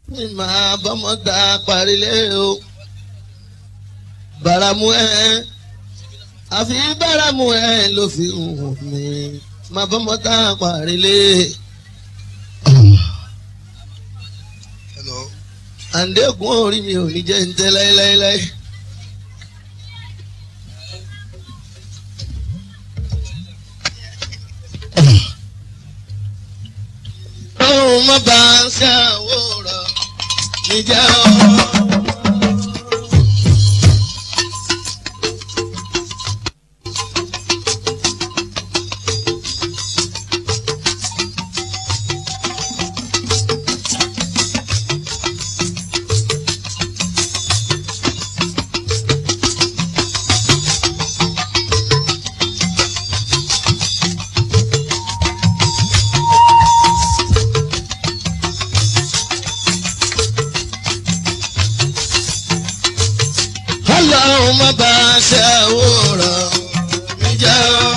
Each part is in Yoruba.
ní màá bọ́mọ ta parílé o bàràmù ẹ àfi bàràmù ẹ ló fi hùn mí màá bọ́mọ ta parílé. Hello. àǹdẹ́gùn orí mi ò ní jẹ́ ń tẹ́ láéláéláé. Ọ̀hún má bá a ṣàwòrán níjà ọ́. Ọlọ́run má bá a ṣàwòrán níjà ọ́.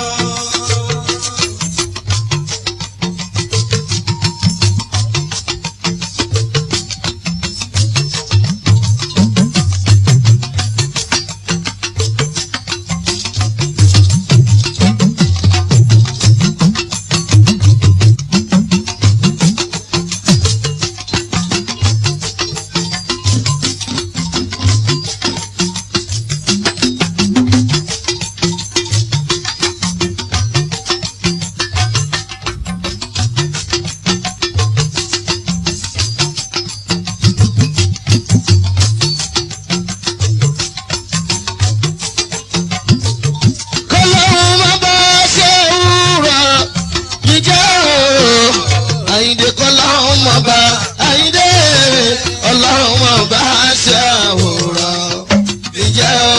kọlọ́run má bá ṣe wúrọ̀ jíjẹ́ o. àyíndé kọlọ́run má bá àyíndé ọlọ́run má bá ṣe àwòrán jíjẹ́ o.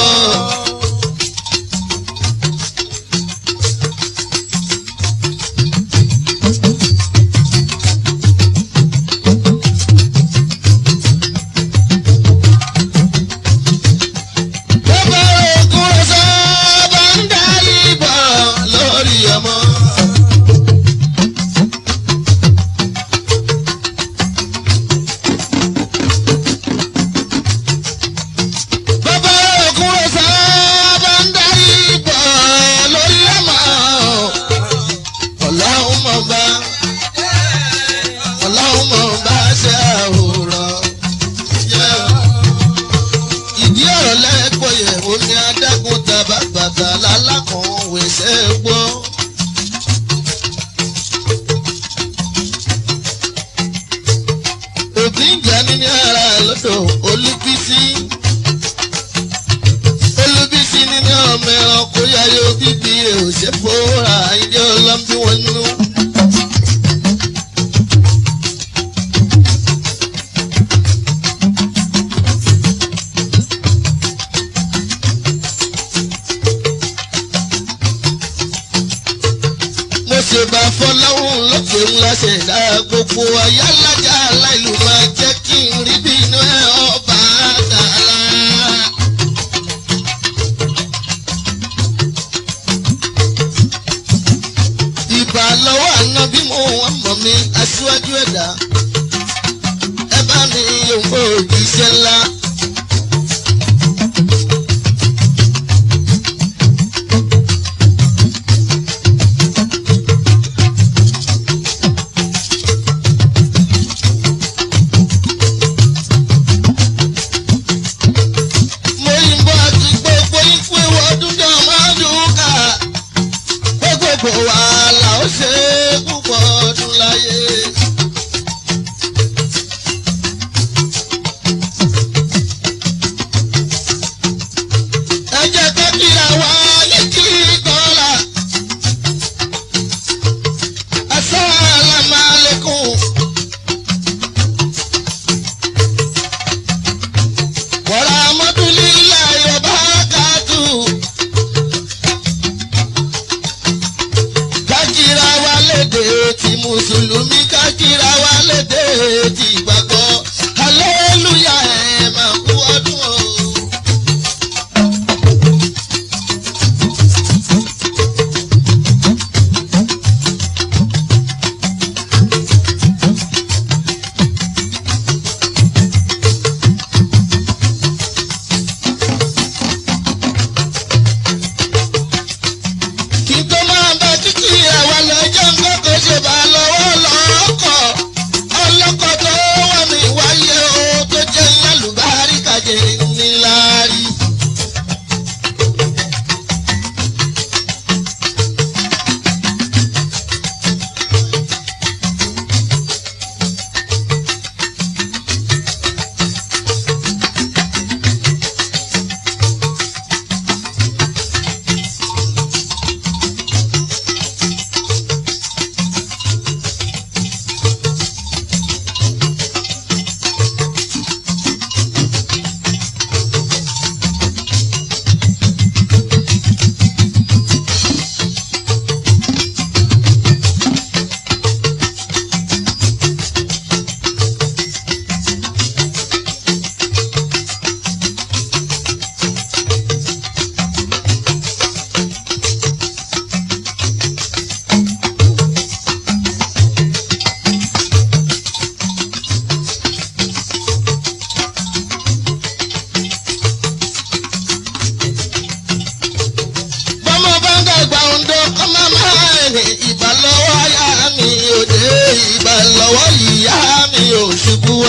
Bàbá ògùn ọ̀sán bá ń dá ìbọn lórí ọmọ. Bàbá ògùn ọ̀sán bá ń dá ìbọn lórí ọmọ. Ọlọ́run mọ̀ bá Ọlọ́run mọ̀ bá ṣe àwòrán. Yeah ìdí ọ̀rọ̀ lẹ́gbọ̀ yẹ̀ ó ní adágún tàbá bàtà lálákan wẹ̀sẹ̀ gbọ́. òbí ń jà ní ní ara lọ́dọ̀ olúbísí. olúbísí nínú ọmọ ẹranko yáyọ bíbí ẹ̀ ò ṣe fòórà ìdí ọlọ́mbí wọn nínú. mo ṣe bá fọláhùn lókè ńlá ṣẹ̀dá gbogbo ayálájà aláìlú máa jẹ́ kí n rí bí inú ẹ̀ ọba dàrá. ìbà lọ́wọ́ àná bí mo wọ́n mọ̀ mi aṣíwájú ẹ̀dá ẹ bá mi yòǹbó iṣẹ́ ńlá.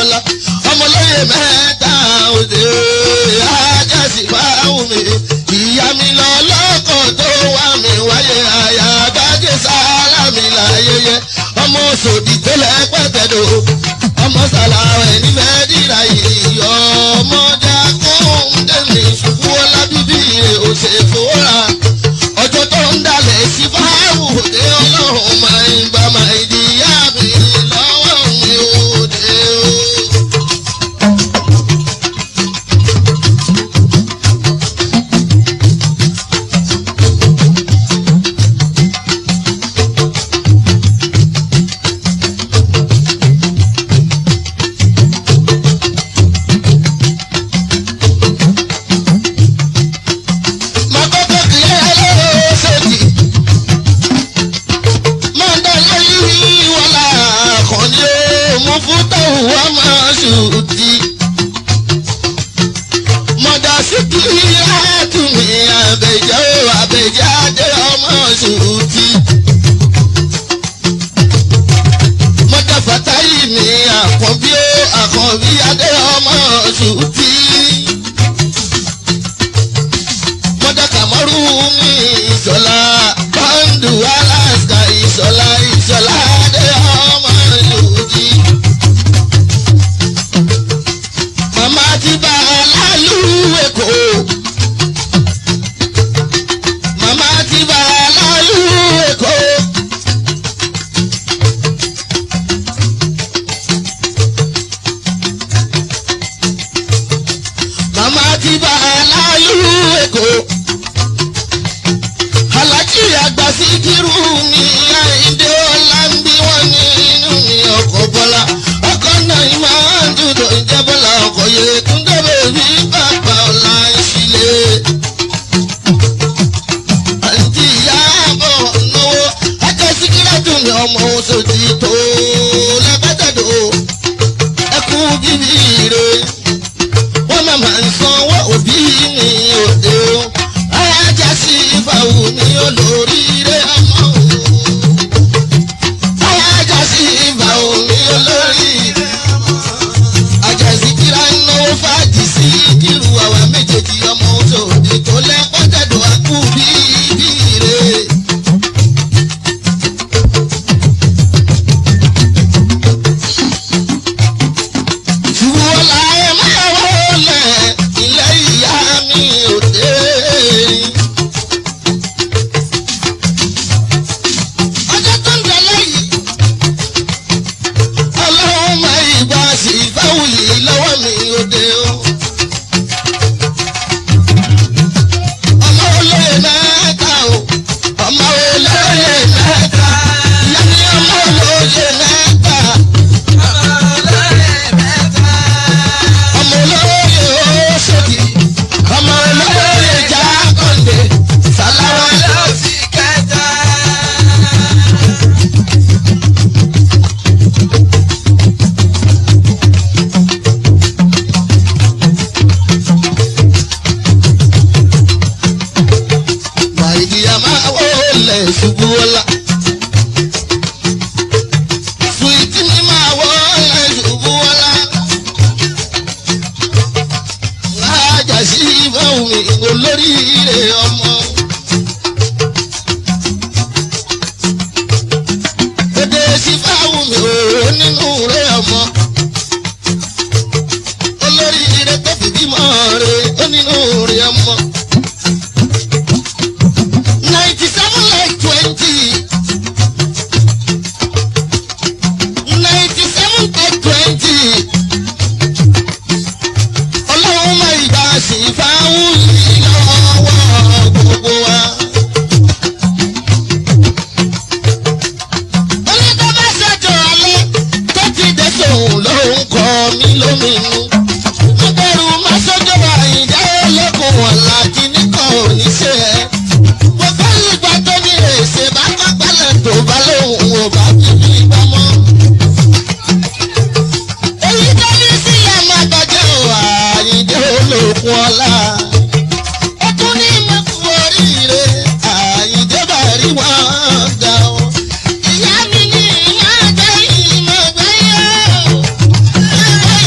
ọlá ọmọlóye mẹ́ta òde ajásí fáwọn mi ìyá mi lọ lọ́kọ̀ tó wá mi wáyé àyà àgbájé sára mi láyẹyẹ ọmọ sòdì tó lẹ́pẹ̀tẹ̀dọ̀ ọmọ sàlàwẹ̀ ní mẹ́dìrà yìí ọmọdé akóhùndémi ṣubú ọlá bíbí òṣèfòrà ọjọ́ tó ń dalẹ̀ sí fáwọn òde ọlọ́run máa ń gbà máa ń di ìyá mi lọ́wọ́ mi òde o. Mọ́kọ́kọ́ kì í ẹlẹ́rọ ṣèjì. Mọ́ndé lẹ́yìn wọlá àkànní ó mú fún tọ̀hún wá máa ṣùtì. Mọ̀dà sí kí àtúnmí àbẹ̀jẹ́ ó àbẹ̀jẹ́ adé ọmọ ṣùtì. Mọ̀dà fàtáyì ní àkànbí ó àkànbí adé ọmọ ṣùtì mọ́dà kàmọ́rù mi ìṣọ̀lá bọ́ńdù alaska ìṣọ̀lá ìṣọ̀lá adé ọmọ yòójì. màmá ti bá aláàlú èkó. màmá ti bá aláàlú èkó. màmá ti bá aláàlú èkó alájí àgbà sí kírú mi àìdè ọlá ń bí wọn nínú mi ọkọ̀ bọ́lá ọkọ̀ náà ń máa ń dúdú ìjẹ́ bọ́lá ọkọ̀ yẹ tún débẹ̀ bí bàbá ọ̀la ń ṣílẹ̀. àǹtí ìyá bọ̀ náwó ẹ̀ka síkírà dùn ní ọmọ oṣooṣì tó lẹ́gbẹ́tẹ̀dọ̀ ẹkú bíbí rẹ̀ wọ́n máa máa ń sanwó òbí mi òde o ajá sí ìfàwù mi olóríire ọmọ o ajá sí ìfàwù mi olóríire ọmọ ajá sí kíra ń náwó fàájì sí kírù àwa méjèèjì ọmọ òde tó lẹ́pọ̀tẹ̀dọ̀ àkú bíbí rẹ̀. Ṣùgbọ́n láyé máa wọlé ilé ìyá mi ò dé. Ọjọ́ tó ń tẹ̀lé yìí, ọlọ́run máa ìgbà sí ìfáwùyí lọ́wọ́ mi ò dé o. Ọmọ olóyè mẹ́ta o, ọmọ olóyè mẹ́ta, ìyá mi ọmọ olóyè mẹ́ta. ọmọ olóyè oṣòdì ọmọ olóyè jákòndé sàláwà màìdíyà máa wọlé ṣubú ọlá. Sùìtì mi máa wọlé ṣubú ọlá. Lájà sí ìfọ̀hún mi olóríire ọmọ. Èdè sí fáwọn mi ò nínú rẹ̀ ọmọ. Olóríire tó fi bímọ rẹ̀ ó nínú rẹ̀ ọmọ. Ninety seven like twenty. Ninety seven like twenty ọlọ́run máa ìgbà sí fáwọn yìí lọ́wọ́ gbogbo wa. oníkọ́ bá ṣètò alẹ́ tó ti dé sóhun ló ń kọ́ mí lóminú. mo bẹ̀rù má sọ́jọ́ àyíndé olókun ọ̀la tí nìkan ò ní ṣe ẹ́. gbogbo ìgbà tó ní èsè bá pápálẹ̀ tó bá lóhùn ò bá bíbí bá mọ́ èyí tó ní sílẹ̀ máa gbàjẹ́ ò àyíndé olókun ọ̀la. ó tún ní mẹ́kù oríire àyíndé bá rí wọn ga o. ìyá mi ní ìyá jẹ́ ìmọ̀ gbẹ́yọ̀. ìyá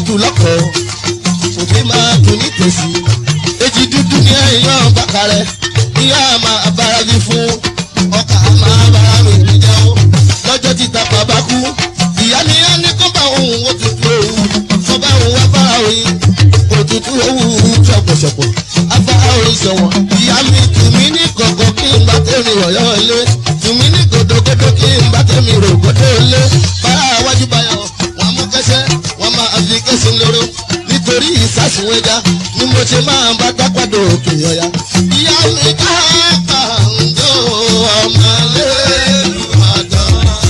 tù lọ́kọ̀ òfin máa tù ní tòsí èjì dúdú ní ẹ̀yàn bàkàrẹ̀ ìyá máa bára bí fún ọkà máa bára mi níjà ó lọ́jọ́ títa bàbá kú ìyá ni á ní kó bá òun òtútù òwú kó bá òun wá bá òun òtútù òwú ṣọ̀pọ̀ṣọ̀pọ̀ afárá orin sọ̀wọ̀n ìyá mi tù mí ní kọ̀kọ̀ kí n bá tẹ̀mí ọ̀yọ́ ilé tù mí ní gòdògòdò kí n bá tẹ̀mí rògbòdò ilé báyà wájú báyà wọn mú kẹsẹ́ wọn máa fi kẹsì lóró nítorí ìsásùn ẹja ni mo ṣe máa bá dápàdé òkè ọ̀yà. ìyá mi ká kàǹdó ọmọ lẹ́nu àdán.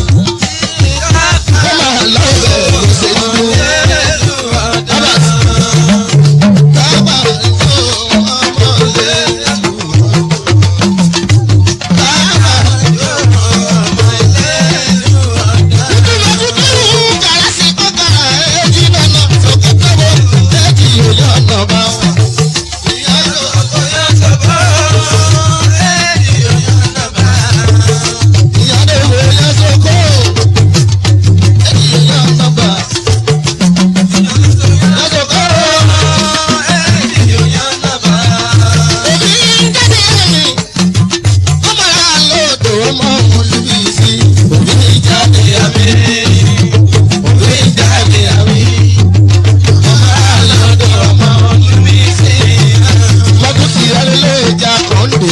ó máa lọ́ọ̀bẹ̀ òṣèlú. Abbas. lọ́dún tí alẹ́lẹ́ ìjà kan lè.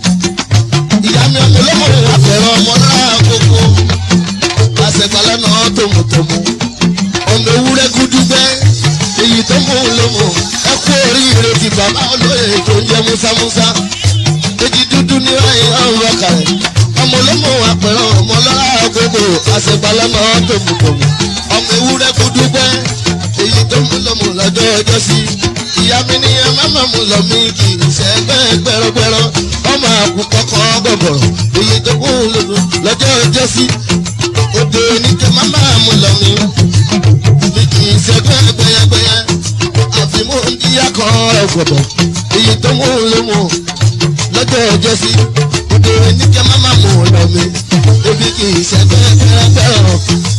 ìyá mi ọmọ olómọ àfẹ́ràn ọmọ náà kókó. àṣegbálẹ̀ náà tòmùtòmù. ọmọ ewúrẹ́ gúdúgbẹ́. èyí tó mú un lómù. ẹ kú oríire ti bàbá olóyè tó ń jẹ músámúsá. èjì dúdú ní wáyé ọ̀rọ̀ ọkàrẹ̀. ọmọ olómọ àpẹ̀rẹ̀ ọmọ lọ́la kókó. àṣegbálẹ̀ náà tòmùtòmù. ọmọ ewúrẹ́ gúdúgbẹ́. èyí tó mú lómù lọ́jọ́ ọjọ́ sí ìyá mi ní ẹ má má mú lọ mí kì í ṣe ẹgbẹ́ gbẹrọgbẹrọ ọmọ àkùkọ kan gbọ̀gbọ̀rọ̀ èyí tó kún un lòdù lọ́jọ́ ọjọ́ sí òde oníkẹ́ má má mú lọ mí mi kì í ṣe ẹgbẹ́ gbẹyẹgbẹyẹ àfimú ìyá kan ọgbọ̀dọ̀ èyí tó mú un lómù lọ́jọ́ ọjọ́ sí òde oníkẹ́ má má mú lọ mí ebi kì í ṣe ẹgbẹ́ gbẹrọgbẹrọ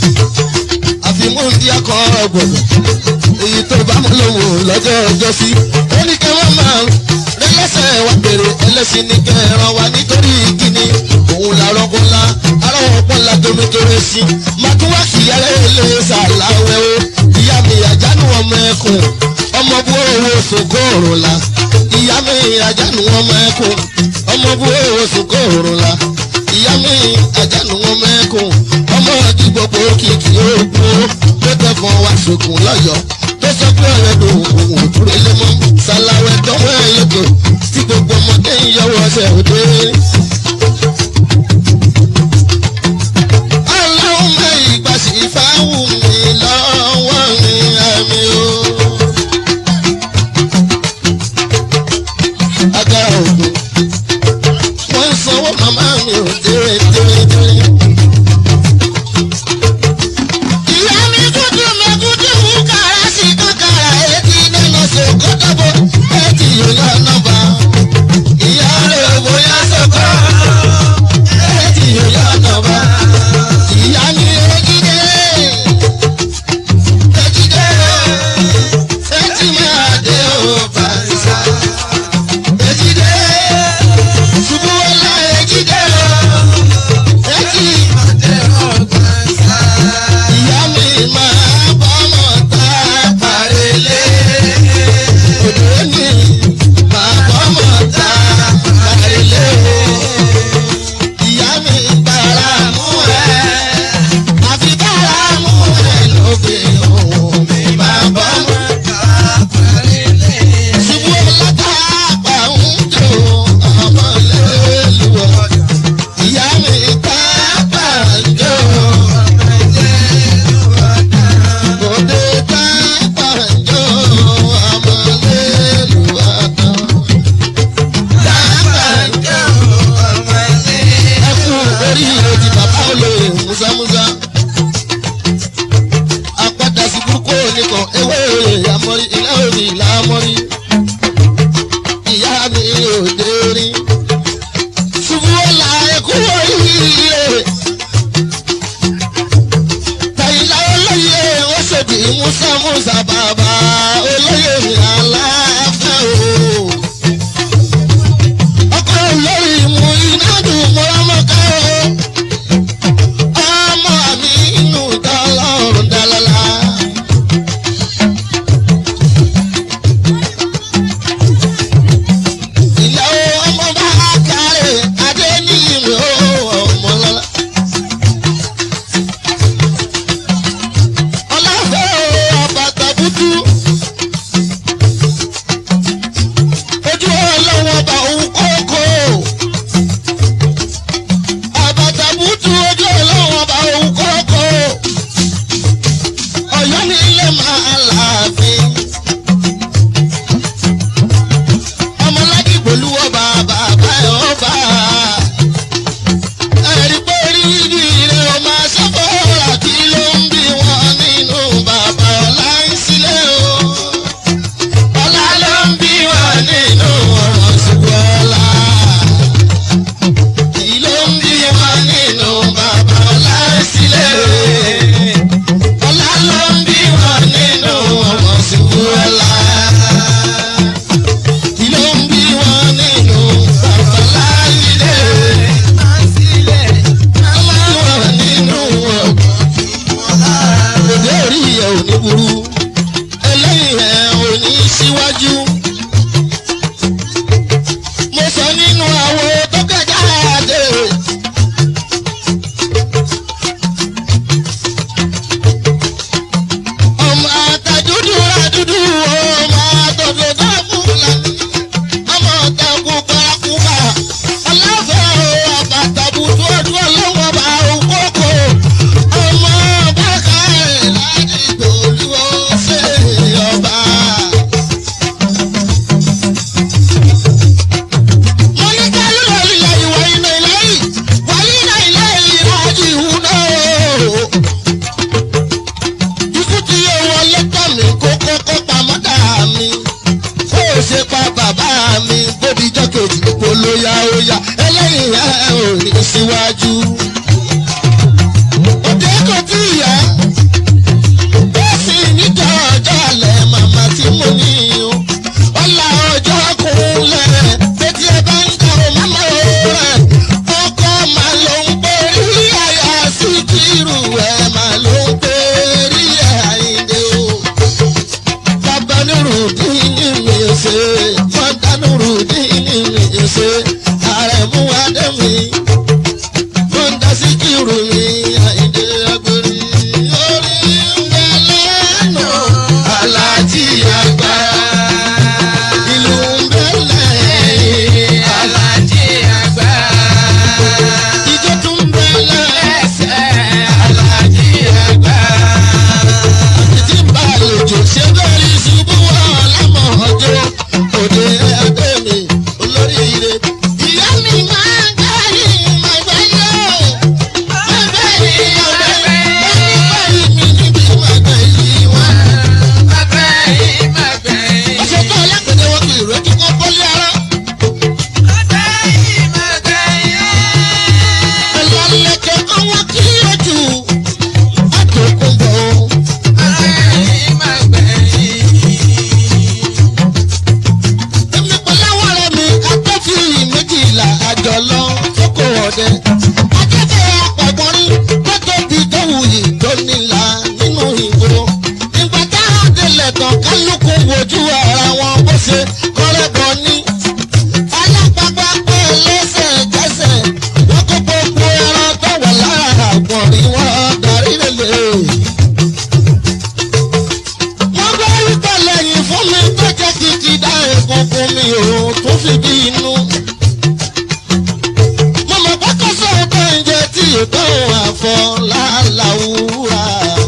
àfimú ìyá kan ọgbọ̀dọ̀ èyí tó bá mú lòun lọ́jọ́ ọjọ́ sí. ó ní kí wọ́n máa rí lẹ́sẹ̀ wá bèrè ẹlẹ́sìn ní kẹràn wa nítorí kíni òun làárọ̀ kó ńlá arọ́wọ́ pọ̀ ńlá tómi kéré sí. máa tún wá kìyàrá ilé sàláwẹ́ o ìyá mi àjánù ọmọ ẹkùn ọmọ bú owó sòkó òrùn la ìyá mi àjánù ọmọ ẹkùn ọmọ bú owó sòkó òrùn la ìyá mi àjánù ọmọ ẹkùn ọmọ ọdún gbogbo kìkì òkú tó tẹkàn wá sókun lọ́yọ̀ọ́ tó sọ pé ọ̀rẹ́ ló òun ò dúró lé mọ́ ṣàlàwẹ̀ dánwó ẹ̀ lóko tí gbogbo ọmọdé ń yọwọ́ ọsẹ òde. ọlọ́run mẹ́ ìgbà sí fáwù mi lọ́wọ́ mi àmì o. agbára ògùn wọ́n ń sanwó màmá mi ò déré déré déré. ìyá mi dúdú mi dúdú mú kàrá sí kankara etí nínú sòkòtòbó etí yóò nọmba óyá óyá ẹlẹ́yìn ẹ̀ ò ní síwájú. òde kò tí ì yá bẹ́ẹ̀ sì níjọ́ ọjọ́ alẹ́ màmá tí mo ní o. ọ̀la ọjọ́ kúnlẹ̀ tètè ẹ bá ń ta o màmá o rẹ̀. ọkọ máa ló ń borí àyà sí kírù ẹ̀ máa ló ń borí ẹ̀ àyíndé o. bàbá nírùdín ní mi ṣe fọ́ńdà nírùdín ní mi ṣe àrẹ̀mú adẹ́mi fọ́ńdà sí kírù mi àyíndé agbèrè orí ń bẹ lẹ́nu alájí àgbà ìlú ń bẹ lẹ́yìn Alájí àgbà. ìjọ tún ń bẹ lẹ́yìn. Ẹsẹ̀ Alájí àgbà. tí ń bá àlejò ṣe lórí ṣubú ọlámọ ọjọ́ òde adé mi olóríire. ìyá mi máa ń gbẹ́yìn máa gbẹ́yìn máa gbẹ́yìn ọ̀dẹ́ máa gbẹ́yìn mi níbi máa gbẹ́yìn wá. Magbẹ̀yìn magbẹ̀yìn. ọ̀sẹ̀ tó ọlápẹ̀dẹ̀ wọn kì í rẹ́ kí wọ́n bọ́lé ara. Magbẹ̀yìn magbẹ̀yìn. ẹlọ́lẹ̀kẹ̀ ọwọ́ kí ojú àtòkùn bọ̀ ọ́. Magbẹ̀yìn magbẹ̀yìn. èmi pẹ̀lú àwọn ọ̀rẹ́ mi akẹ́fì méjìlá àjọ lọ sóko ọ̀dẹ. akẹ́fẹ́ àpọ̀gbọ́n rí tó tóbi tó wuyì tó nílà nínú ìgboro. ìgbà táwọn délẹ̀ tán kálukú wojú ara wọn bó ṣe kọ́rẹ́bọ ní. alápapá pé lẹ́sẹ̀kẹsẹ̀ wọ́n kó gbogbo ẹran tó wà lára àgbọ̀n rí wọn darí lélẹ̀ wọ́n bá rí pẹ̀lẹ́ yìí fún mi tó jẹ́ kìkì dá egungun mi ò tún fi bí inú. mo mọ̀ pé kó sóhun tó ń jẹ tí ètò àfọ̀ láláwúrà.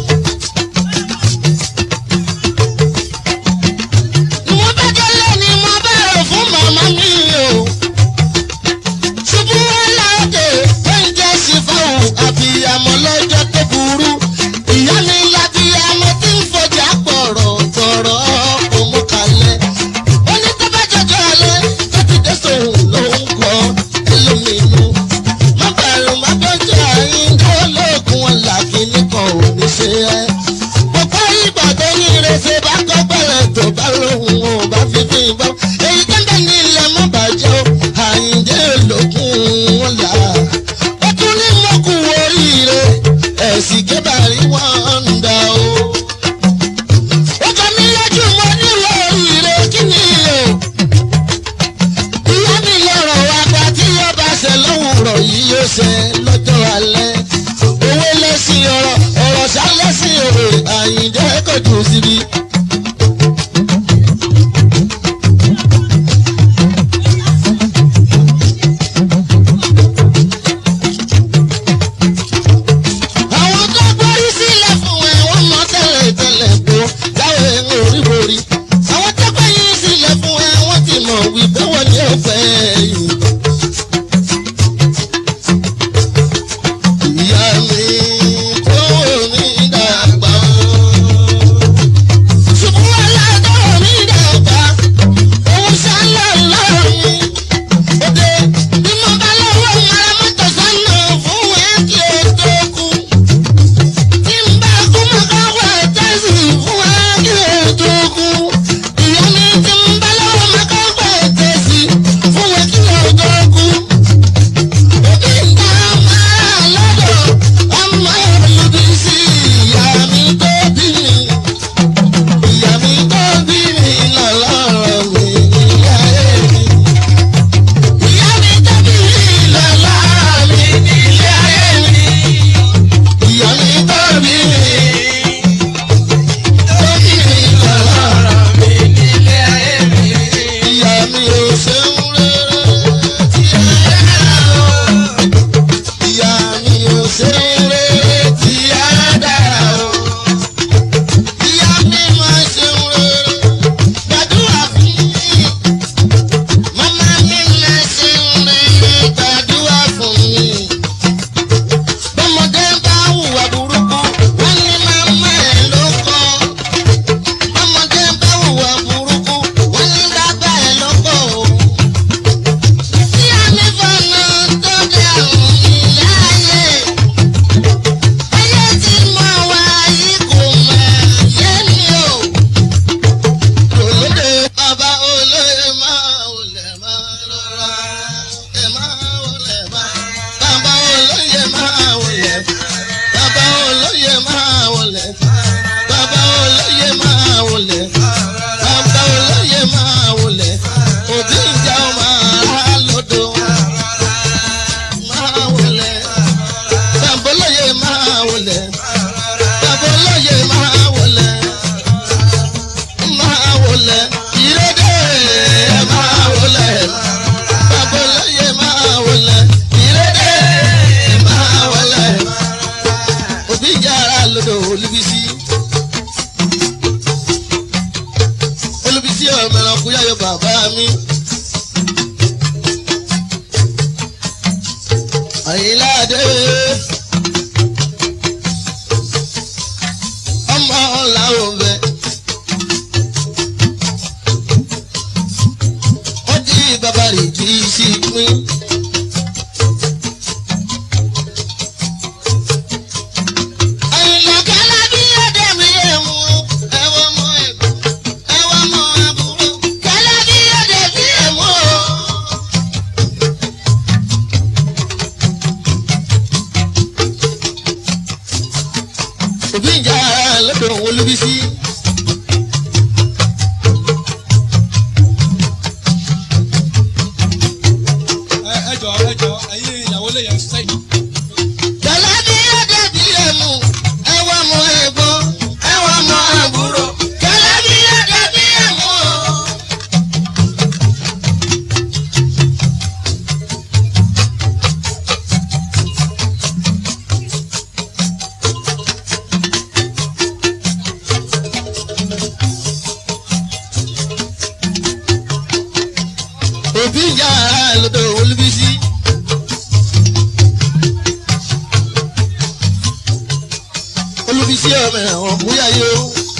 ni wọ́n bá délé ni mo bẹ̀rẹ̀ fún màmá mi o. ṣubú aláde oúnjẹ sì fáwọn àbíyamọ lọ́jọ́ tó burú. ìyá mi lábíyamọ tí ń fọjà pọ̀rọ̀ tọ̀rọ̀ kò mú kalẹ̀. ó ní tó bá jọjọ́ alẹ́ tó ti dé sóhun ló ń kọ́ ẹlòmínú. má bẹ̀rù má bọ́jà yín kó lóògùn ọ̀la kìíní kan ò ní ṣe é. Ọ̀pọ̀ ìgbà tó ní ìrẹsẹ̀ bá kọ́ bẹ̀rẹ̀ tó bá lóhùn ò bá fi fi bọ́. Èyí tó ń bẹ̀ ní ilẹ̀ mọ́ bàjẹ́ o, àyíǹde lókun wọn là. Ó tún ní mọ́kù oríire, ẹ̀sìn kébàrí wọn ń dà o. Ó kọ́ mi lójú mo nílò oríire kí ni o? Ìyá mi lọ̀rọ̀ wa gba tí yóò bá ṣe lówùrọ̀ yìí yóò ṣe lọ́jọ́ alẹ́. Owó lẹ́sìn ọ̀rọ̀ ọ̀rọ̀ ṣá lẹ́sìn òwe àyíǹde kò jù síbi. Àwọn tó gbórí sílẹ̀ fún ẹ wọ́n mọ tẹ́lẹ̀ tẹ́lẹ̀ bó jáwé orí borí. Àwọn tó gbẹ̀yìn sílẹ̀ fún ẹ wọ́n ti mọ̀ wípé wọ́n ní ọ̀fẹ́ yìí. Ìyá mi kò ní dàgbà o. Ṣùgbọ́n aládọ́ mi dàgbà, òun ṣálẹ̀ lọ́rọ̀ mi. Òde bí mo bá lọ́wọ́ mara mọ́tò sọ́nà fún ẹ kí o tó kú. Tí n bá kú mọ́ ká wá tẹ́sí fún ẹ kí o tó kú. Ìyá mi tí n bá lọ́wọ́ mọ́ ká wá tẹ́sí fún ẹ kí àyíláde. ọmọ làwọn bẹ. wọ́n jí bàbá rẹ̀ jí sí pín. Àyìnlá kálá bí ọdẹ mi yẹ mú ẹwọ́ mọ ẹ̀kọ́ ẹwọ́ mọ àbúrò kálá bí ọdẹ mi yẹ mú o. òbí ìjà lọ́dọ̀ òun olúbísí. ẹ ẹ jọ ẹ jọ ẹyin ìyàwó lè yẹn sẹ́yìn. kálá bí ọdẹ mi yẹ mú ẹwọ́ mọ ẹ̀gbọ́n ẹwọ́ mọ àbúrò kálá bí ọdẹ mi yẹ mú o. òbí ìyá lọ́dọ̀ olúbísí. olúbísí ọmọ ẹ̀wọ̀n bóyá yóò.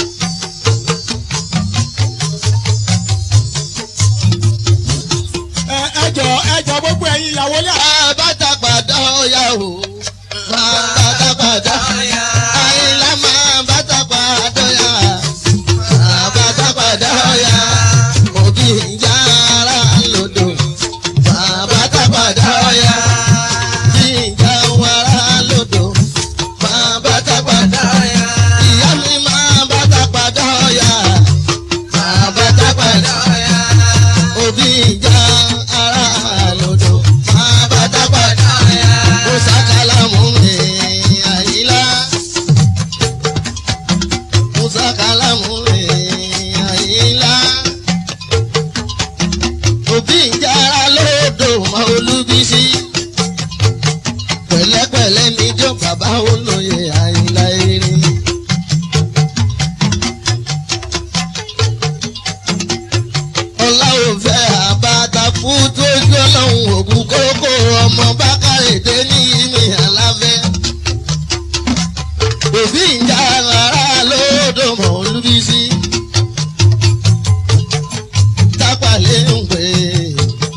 ẹ ẹ jọ ẹ jọ gbogbo ẹyin ìyàwó lè. bàtà padà ọ̀yà o. bàtà padà àyìnlá máa bàtà padà ọ̀yà. bàtà padà ọ̀yà. òbí ìyá ara lọ́dọ̀. bàtà padà ọ̀yà. ìjà wàrà lọ́dọ̀. bàtà padà ọ̀yà. ìyá mi máa bàtà padà ọ̀yà. bàtà padà ọ̀yà òbí ìjà ara lòdò máa bá dábàdà ó sàkálà mú mi àyílá ó sàkálà mú mi àyílá òbí ìjà ara lòdò máa olúbísí pẹ̀lẹ́pẹ̀lẹ́ níjọ́ bàbá olóye àyílá erin. ọláwọ̀ fẹ́ àbáta fún tójú ọlọ́run òkú kókó ọmọ bákàrèdé ní ìmì àláfẹ́. òbí ìjà ara lódò mọ̀ olúbísí. tápàlẹ́ ń pè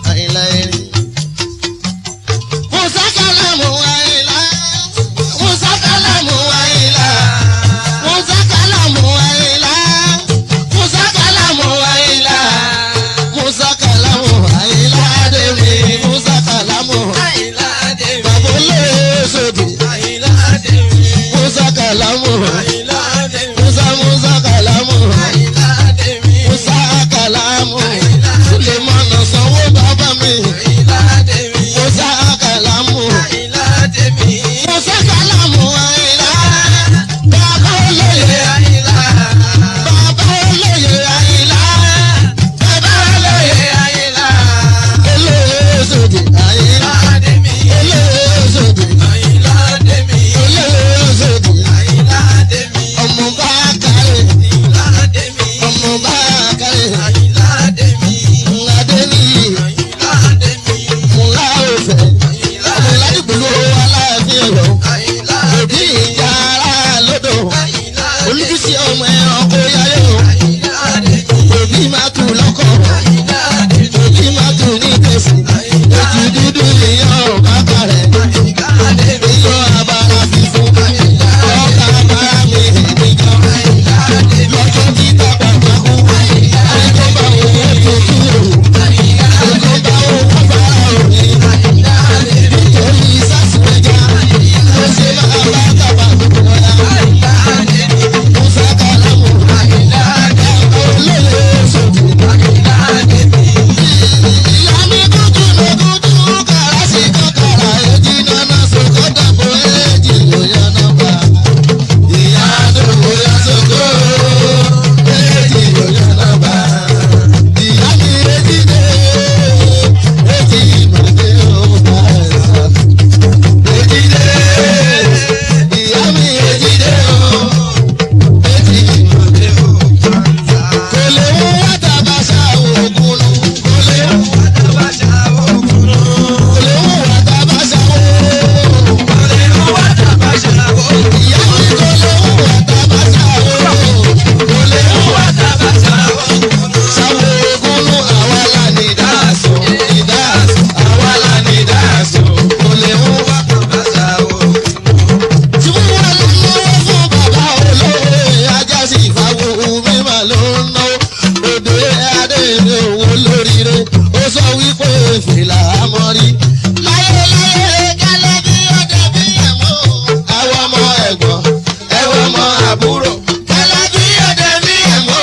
fìlà àmọ́rí. láyé láyé gẹ́lẹ́ bí ọdẹ bí ẹ̀mọ́. ẹwọ́ ọmọ ẹ̀gbọ́n ẹwọ́ ọmọ àbúrò. gẹ́lẹ́ bí ọdẹ bí ẹ̀mọ́.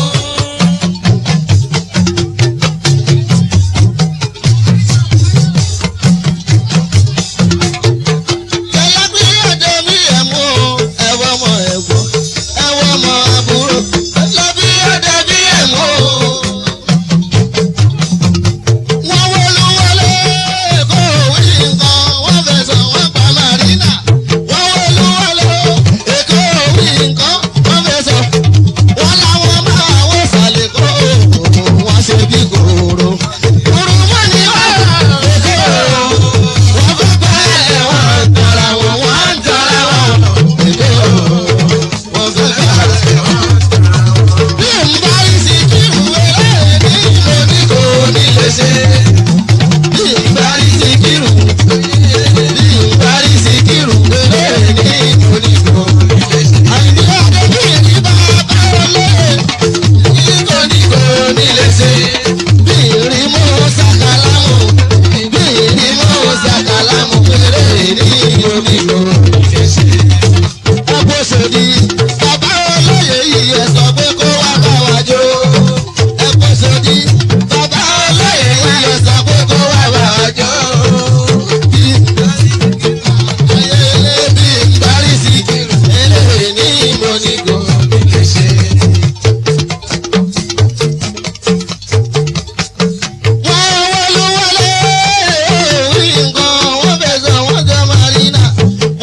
gẹ́lẹ́ bí ọdẹ bí ẹ̀mọ́. ẹwọ́ ọmọ ẹ̀gbọ́n ẹwọ́ ọmọ àbúrò. gẹ́lẹ́ bí ọdẹ bí ẹ̀mọ́ wọ́n wọlúwọlé kó wí nǹkan wọ́n fẹ̀sọ̀ wọ́n pa màrínà. wọ́n wọlúwọlé kó wí nǹkan wọ́n fẹ̀sọ̀ wọ́n làwọn máa wọ́n sàlẹ̀ kó wọ́n ṣe bí kòrò. kúrú mọ́ ni wọ́n èkó wọ́n fẹ́ pẹ́ wọ́n tọ́ra wọn wọ́n ń tọ́ra wọn èkó wọ́n fẹ́ pẹ́ bí n bá rí sí kí ìwé ní ìlú ní kò ní lè ṣe. bí n bá rí sí kírù bí n bá rí sí kírù lélẹ̀ ní ìlú ní kò ní lè ṣe. àìní ọdẹ bí èyí bá bá wọlé ní kò ní kò ní lè ṣe. bí ìrì mú sàkálámù bí ìrì mú sàkálámù lélẹ̀ ní ìlú ní kò ní lè ṣe ẹ̀pọ̀sọ̀dì bàbá olóyè yìí ẹ̀ sọ pé kó wá bá wa jó. ẹ̀pọ̀sọ̀dì bàbá olóyè yìí ẹ̀ sọ pé kó wá bá wa jó. ayẹyẹ bí ìgbárísí eléyè ní ìmọ̀nìkò lè ṣe. wọ́n wọlé wọlé orí nǹkan wọ́n fẹ̀sọ̀ wọ́n jọ màrínà.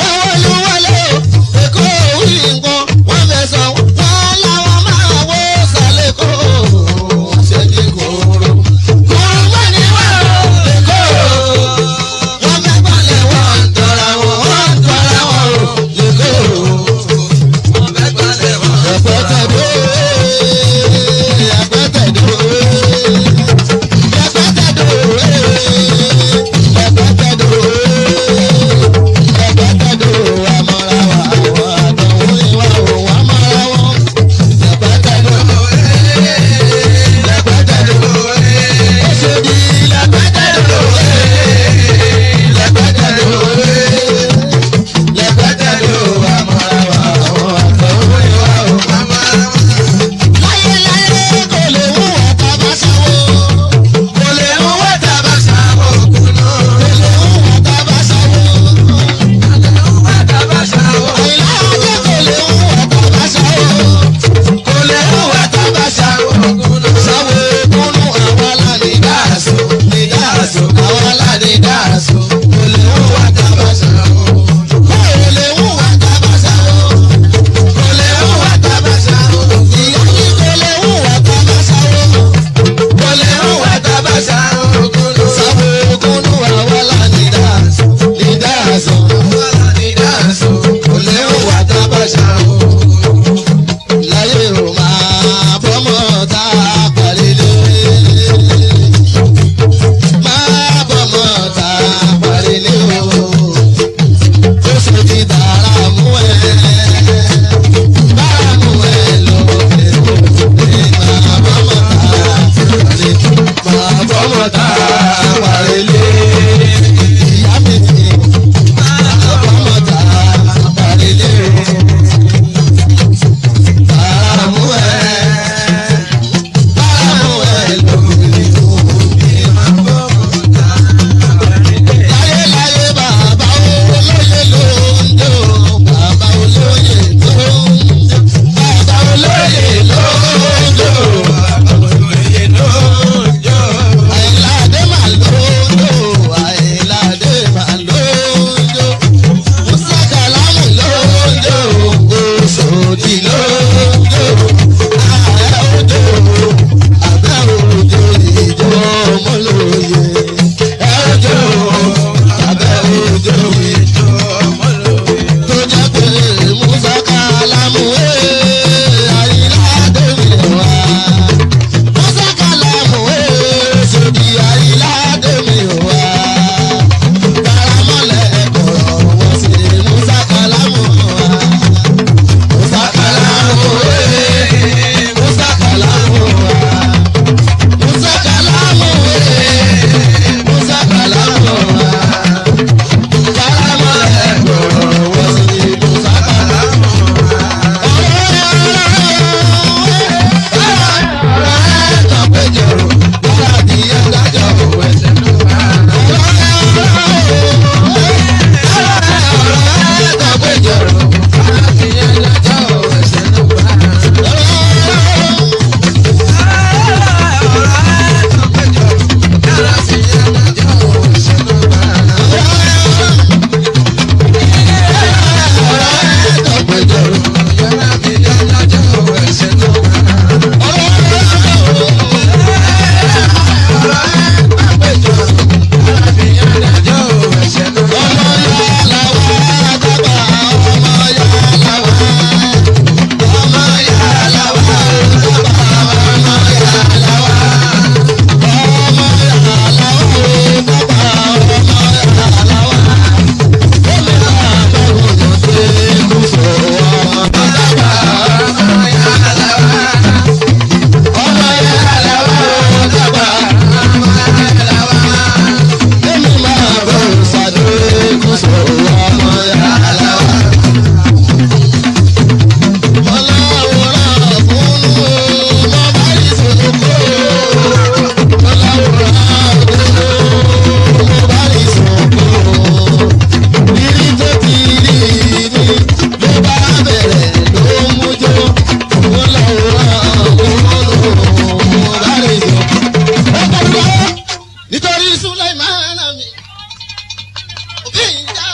Sulaimana mi. Òbí ìjà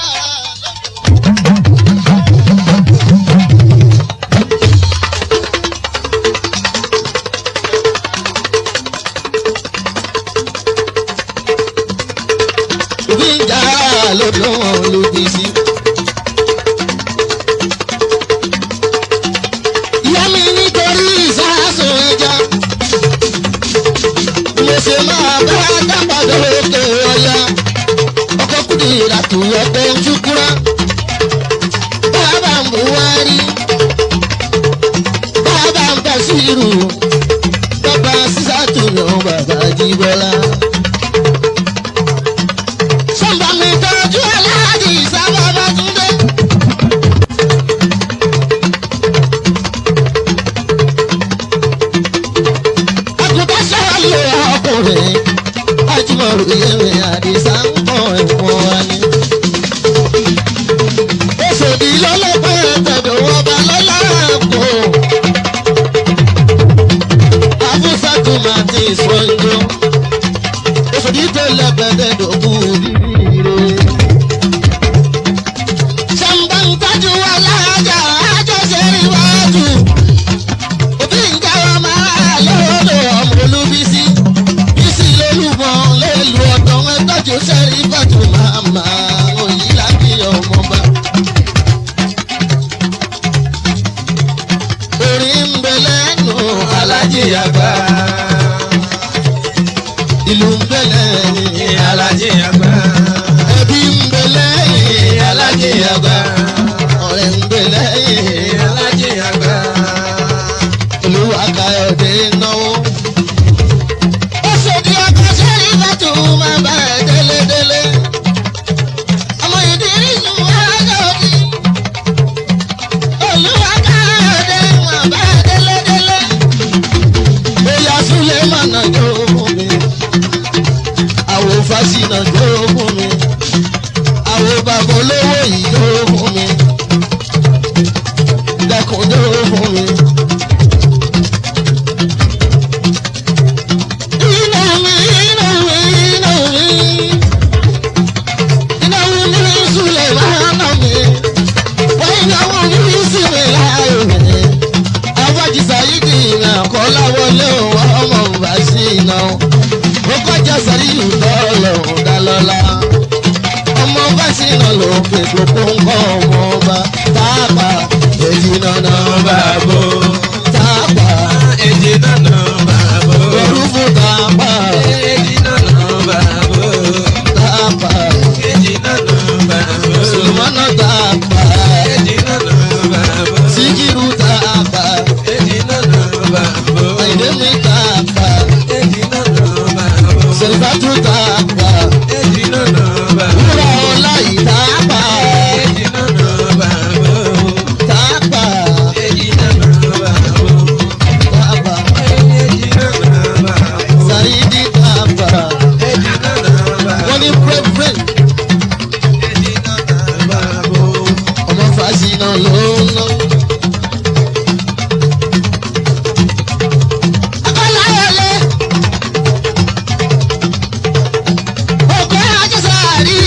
òbí ìjà lọ́dọ̀ lòdì sí. Ìyá mi nítorí ìsásùn ẹja. Mo ṣe máa bá dábàdé òkè ọ̀yà. Ọkọ̀ kùdì ìràtù ọkọ̀ ojúkúrá. Bàbá ń bù wá rí. Bàbá ń bẹ̀ sí irú. Bàbá sísàtù náà bàbá jíbọ́lá. Sọ́mbà mi tọ́jú aláàjì sábà bá túndé. Àgùntàn sọ̀rọ̀ ọkùnrin. Ajímọ̀rù yẹ̀wé àdìsá ń bọ̀ ẹ̀wọ̀n wa ni. Oṣòdì lọ́lọ́pẹ́ tẹ̀dọ̀ ọba lọ́lá kò. Abúsàtú máa ti sọ́njọ́. Oṣòdì tó lẹ́gbẹ̀dẹ̀ dòkú rírire. Ṣàǹbá ń tájú wa láàjà àjọṣe ìwájú. Òbí ń jáwọ́ máa lọ́dọ̀ ọmọ olúbísí. Bísí lólùmọ̀ lélu ọ̀dọ́ wọn tọ́jú sẹ́rí bàtú màmá òyìn láti ọmọba. Orí ń bẹ lẹ́nu alájí àgbà. Ìlú ń bẹ lẹ́yìn Alájí àgbà. ẹbí ń bẹ lẹ́yìn alájí àgbà. Ọ̀rẹ́ ń bẹ lẹ́yìn Alájí àgbà. olúwa káyọ̀dé náwó. ó ṣèdí ọkọ̀ sẹ́rí bàtú máa bá ẹ̀ délédélé. ọmọ ìdírí sùn wáyọ̀dí. olúwa káyọ̀dé máa bá ẹ̀ délédélé. bóyá súlẹ̀ mọ̀nà jó fún mi. àwo fásinà jó fún mi. àwo bàbá olówó yìí jó fún mi. dẹkùn jó fún mi. ọmọ bá sí náà ló fi gbogbo nǹkan ọmọ ọba táàpà èyí náà náà bá bò táàpà Èjì nànà bàbá. orúfú táàpà Èjì nànà bàbá. táàpà Èjì nànà bàbá. sùlùmọ́nà táàpà Èjì nànà bàbá. síkírù táàpà Èjì nànà bàbá. àìdèmí táàpà Èjì nànà bàbá. sèlfàtú táàpà Èjì nànà bàbá. wúrà ọlá yìí táàpà Èjì nànà bàbá. táàpà Èjì nànà bàbá. táàpà Èjì nànà bàbá. sàyídì táàpà Èjì nànà bàbá. wọ́n ní pírẹ́pírẹ́ Èjì nànà bàbá. ọmọ fàṣínà ló ń ná. Akọ́láyọ̀lé. Òkè Ajásàárì.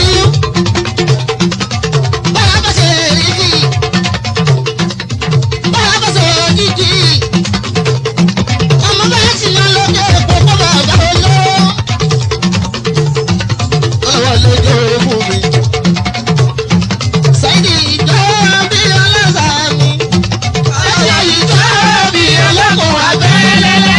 Bọ́lá bá ṣe rí kì. Bọ́lá bá ṣe òjijì. Ọmọ bá ṣì yan lókè pópó bàbá olówó. Ọwọ́ lójó fún mi. Sáyidì ìjọ bí ọlọ́sà mi. Ẹ̀yà ìjọ bí ọlọ́kùn abẹ́lẹ́lẹ́.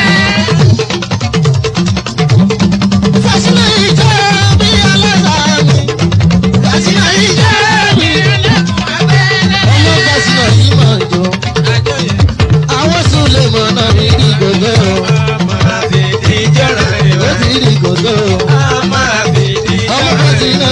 Fásinà ìjọ bí ọlọ́sà mi. Fásinà ìjọ bí ọlọ́kùn abẹ́lẹ́lẹ́. Ọmọ Fásinà yìí máa jọ. Àwọn Súlẹ̀ mọ̀ náà rí rí gògó. Ó ti rí gògó. Ọmọ Fásinà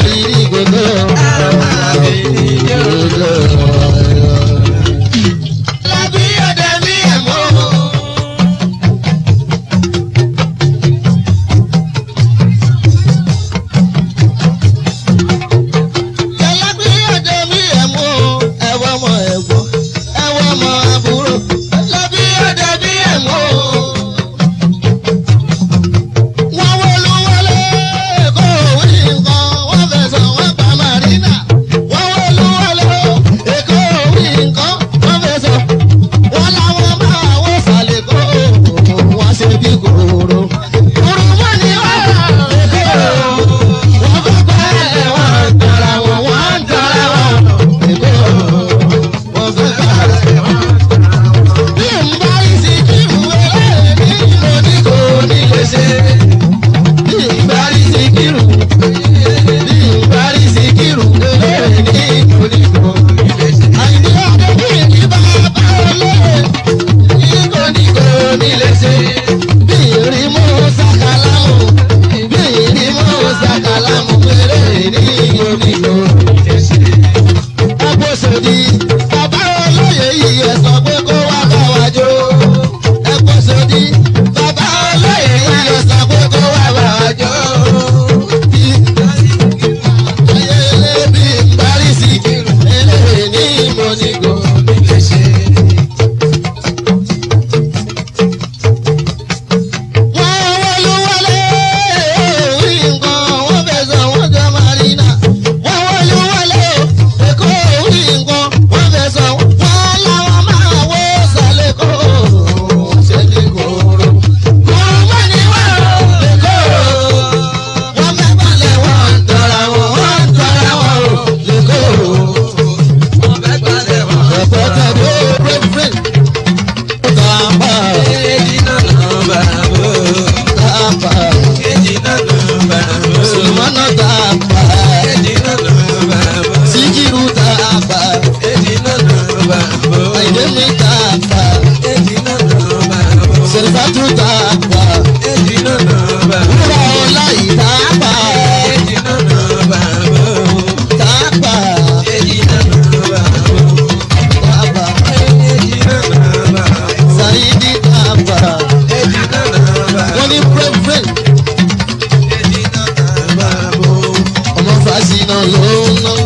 Fásinà ló ń ná.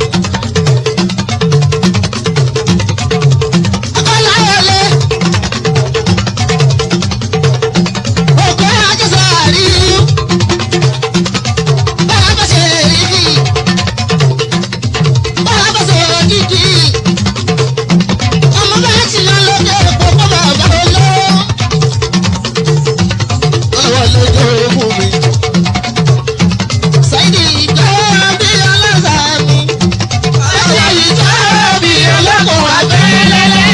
Akọ́láyọ̀lé. Òkè Ajásàárì. Bára bá ṣe rí kí. Bára bá ṣe kíkì. Ọmọ bá ti lọ lóde pópó bàbá olówó. Ọwọ́ lójó fún mi. Sáìdì ìjọ bí ọlọ́sà mi. Sáìdì ìjọ bí ọlọ́kùn abẹ́lẹ́lẹ́.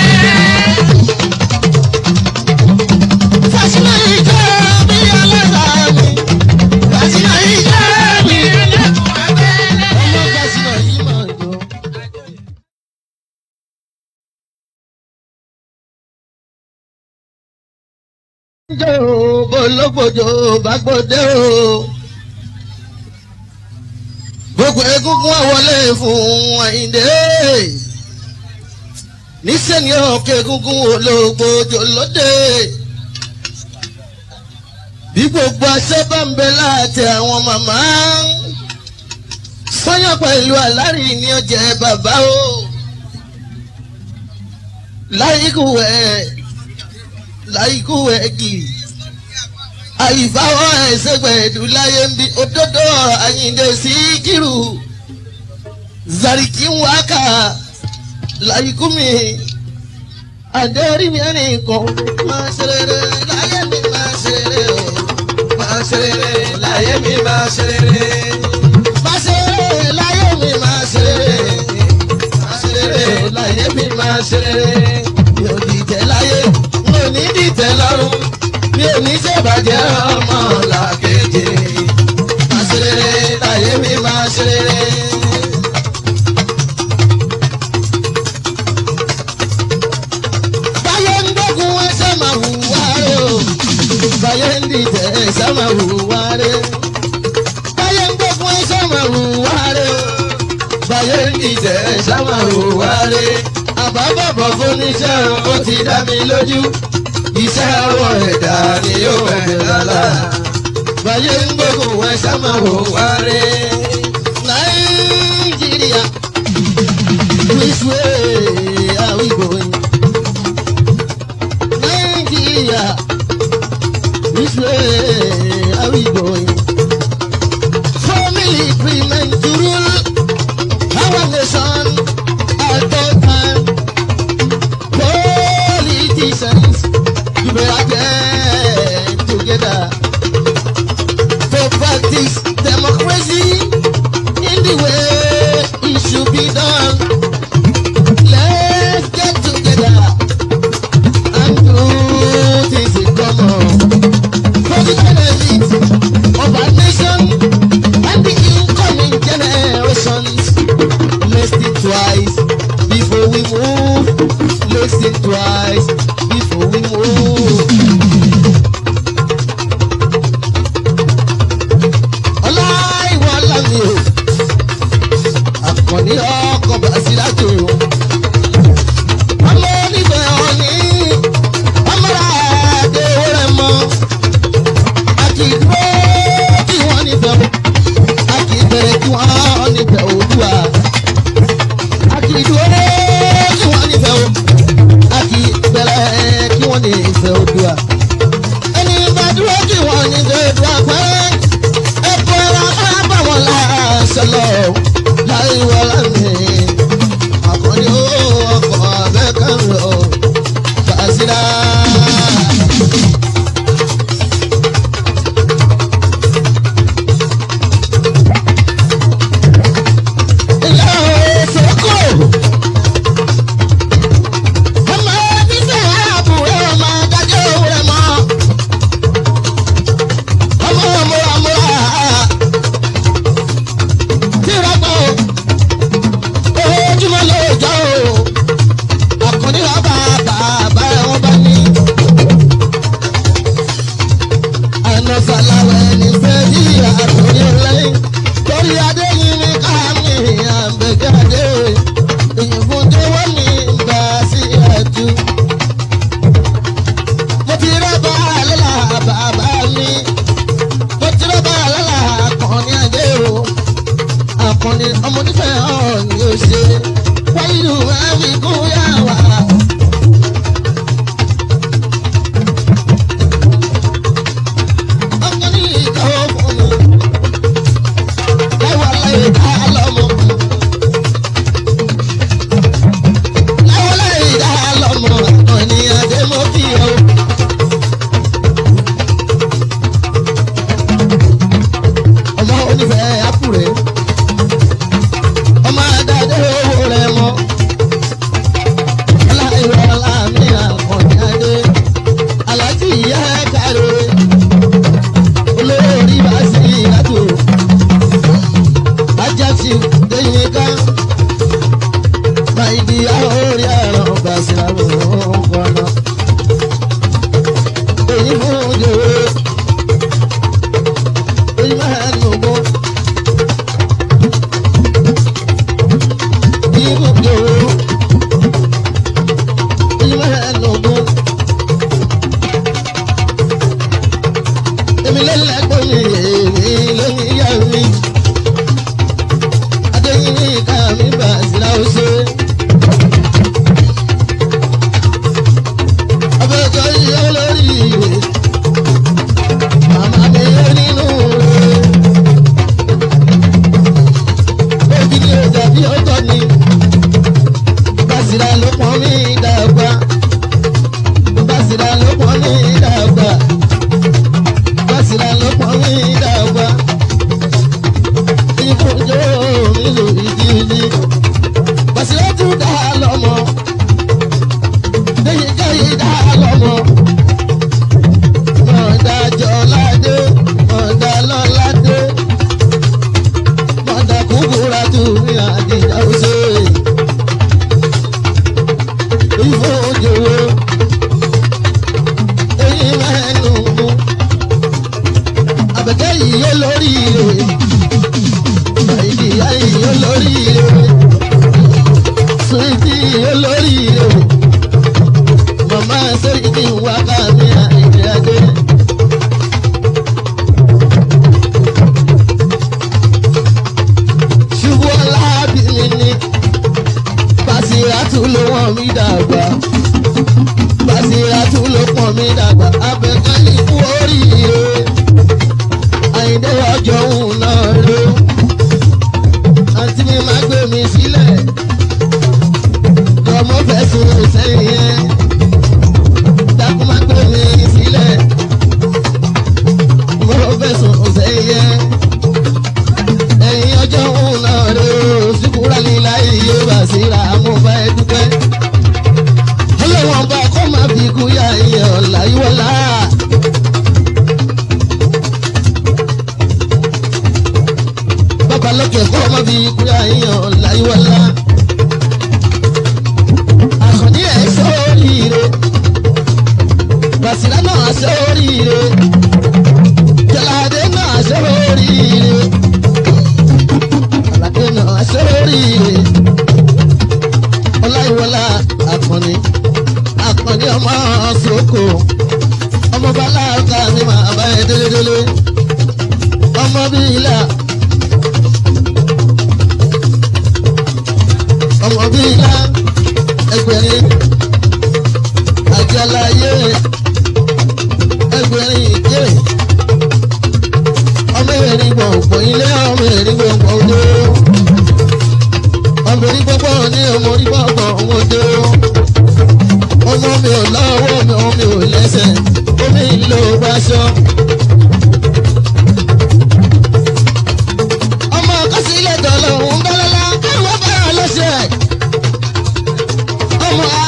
Fásinà ìjọ bí ọlọ́sà mi. Fásinà ìjọ bí ọlọ́kùn abẹ́lẹ́lẹ́. Ọmọ Fásinà yìí máa jọ. jẹ́ o bológbòjò bá gbòde o. gbogbo egungun àwọlé fún àyíndé. níṣẹ́ ni ọ̀kẹ́ egungun ológbòjò lóde. bí gbogbo aṣẹ bá ń bẹ láti àwọn màmá. sọ́yàn pẹ̀lú àlárí ni ó jẹ́ bàbá o. láyìíkú ẹ̀ láìkú ẹ̀gì àìfáwọ́ ẹ̀sẹ̀gbẹ̀dù láyé ń bí òdodo àyíǹde sí kírù zariki ń wákà láìkú mi àdéhùn mi ẹnìkan máa ṣe rere láyé mi máa ṣe rere o máa ṣe rere láyé mi máa ṣe rere máa ṣe rere láyé mi máa ṣe rere máa ṣe rere láyé mi máa ṣe rere mi ò dìtẹ̀ láyé mi ò ní dìtẹ̀ lọ́rùn mi ò ní ṣèbàjẹ́ ọmọ làkejì máa ṣe rere láyé mi máa ṣe rere. báyé ń gbógun ẹsẹ̀ máa hùwà rẹ̀ o báyé ń dìtẹ̀ ẹsẹ̀ máa hùwà rẹ̀ báyé ń gbógun ẹsẹ̀ máa hùwà rẹ̀ o báyé ń dìtẹ̀ ẹsẹ̀ máa hùwà rẹ̀ àbábọ̀bọ̀ fúnníṣẹ́ ó ti dá mi lójú iṣẹ́ ọwọ́ ẹ̀dá ni yóò bẹ̀rẹ̀ lọ́la báyé ń gbógun ẹsẹ̀ máa hùwà rẹ̀ nàìjíríà which way are we going? Nigeria, which way are we going? For military men to rule our nation at all time. Politicians, you better get together to practice democracy in the way it should be done. Let's get together and do things in common for the benefit of our nation and the incoming generations. Let's think twice before we move. Let's think twice before we move. Ọláìwọ̀ lámì o, àkànní ọkọ̀ bàṣírátò o ọmọ onífẹ̀ ọ̀ní ọmọra àdé rẹ̀ mọ́ a kì í dúró kí wọ́n nífẹ̀ o a kì í bẹ̀rẹ̀ kí wọ́n nífẹ̀ òdùà a kì í dúró kí wọ́n nífẹ̀ o a kì í bẹ̀rẹ̀ kí wọ́n nífẹ̀ òdùà ẹni bá dúró kí wọ́n nífẹ̀ òdùà pẹ́ ẹ̀kọ́ ẹ̀rọ bá wọn láṣẹ lọ láì wọlé mi àkọ́ni ó ọkọ̀ abẹ́kẹ̀rẹ̀ ó fàṣírà. Ilé òsókò. Ọmọ fífẹ́ àbúrò ọmọ adájọ́ rẹ̀ mọ́. Ọmọ múramúra. Tí láyé dá lọ́mọ. láyé láyé dá lọ́mọ àkànní adémọ́kì o. ọmọ onífẹ̀ẹ́ àkùrẹ́ ọmọ adáde owó rẹ̀ mọ́ aláìwọlá mi àkànní adé alájí ìyá kárẹ́ olórí bá sí ìlàtò ajáṣi lẹ́yìn ká máìdí àórí àrùn gbàsílámù ọ̀gbọ́nà èyí fún òjòwò èyí máa ń nùgbọ́ èyí fún òjòwò èyí máa ń nùgbọ́. èmi lẹ́lẹ́gbọ́n mi èmi lóyún ìyá mi adéyìn ní ìka mi bá sílá ó ṣe. abẹ́jọ́ yìí olórí ìwé màmá mi yé nínú rẹ̀. òbí ni ọjà bí ọjọ́ ni bàṣírà ló pọ́n mi dàgbà bàṣírà ló pọ́n mi dàgbà bàṣírà ló pọ́n mi dàgbà ìbùjọ mi lò ìdílé bàṣírà tún dá lọ́mọ lẹ́yìn káyé dá lọ́mọ mọ̀dájọ́ ládé mọ̀dá lọ́ládé mọ̀dá kúkúrà tún ní àdìjà ọ̀ṣẹ́ ìbùjọ èyí mẹ́nu mú àbẹ̀kẹ́ yìí yé lórí rẹ̀ àìdí ayé yé lórí rẹ̀ sùwìtì yé lórí rẹ̀ màmá sẹ́yìndì wá ká mi àìdí adé. ṣubú ọlábìnrin ni Bàṣírátù ló wọ̀n mí dàgbà Bàṣírátù ló pọ̀n mí dàgbà abẹ́kẹ́ ní kú oríire àyíndé ọjọ́ òun náà ló àǹtí mi máa gbé mi sílẹ̀ lọ́mọ fẹ̀sùn sẹ́yìn yẹn dákú máa gbé mi sílẹ̀ mo fẹ̀sùn sẹ́yìn yẹn ẹ̀yìn ọjọ́ òun náà ló síkúrà líla iye Bàṣírà mo bá ẹ dúpẹ́ ọlọ́wọ́n bá kọ́ máa fi kú yá iye ọ̀la ìwọ̀la. bàbá lókè kọ́ máa fi kú yá iye ọ̀la ìwọ̀la. àkànní ẹ̀ sóríire Bàṣírà náà sóríire Jọládé náà sóríire Àlàdé náà sóríire ọláìwọlá àkànní àkànní ọmọ soko ọmọ bàlágà ni màá bá ẹ délédélé ọmọ bíi ilà ọmọ bíi ilà ẹgbẹ̀rin àjàláyé ẹgbẹ̀rin ìké ọmọ erin gbọ̀ngbọ̀n ilé ọmọ erin gbọ̀ngbọ̀n odò ọmọ erin gbọ̀ngbọ̀n ní ọmọ orí gbọ̀ngbọ̀n odò ọmọ mi ò lọ́wọ́ mi ò mi ò lẹ́sẹ̀ omi ìlò gbaṣọ. ọmọ kásílẹ̀ dọ̀lọ́ òun bẹ́lẹ́lá káwọn bá lọ́sẹ̀. ọmọ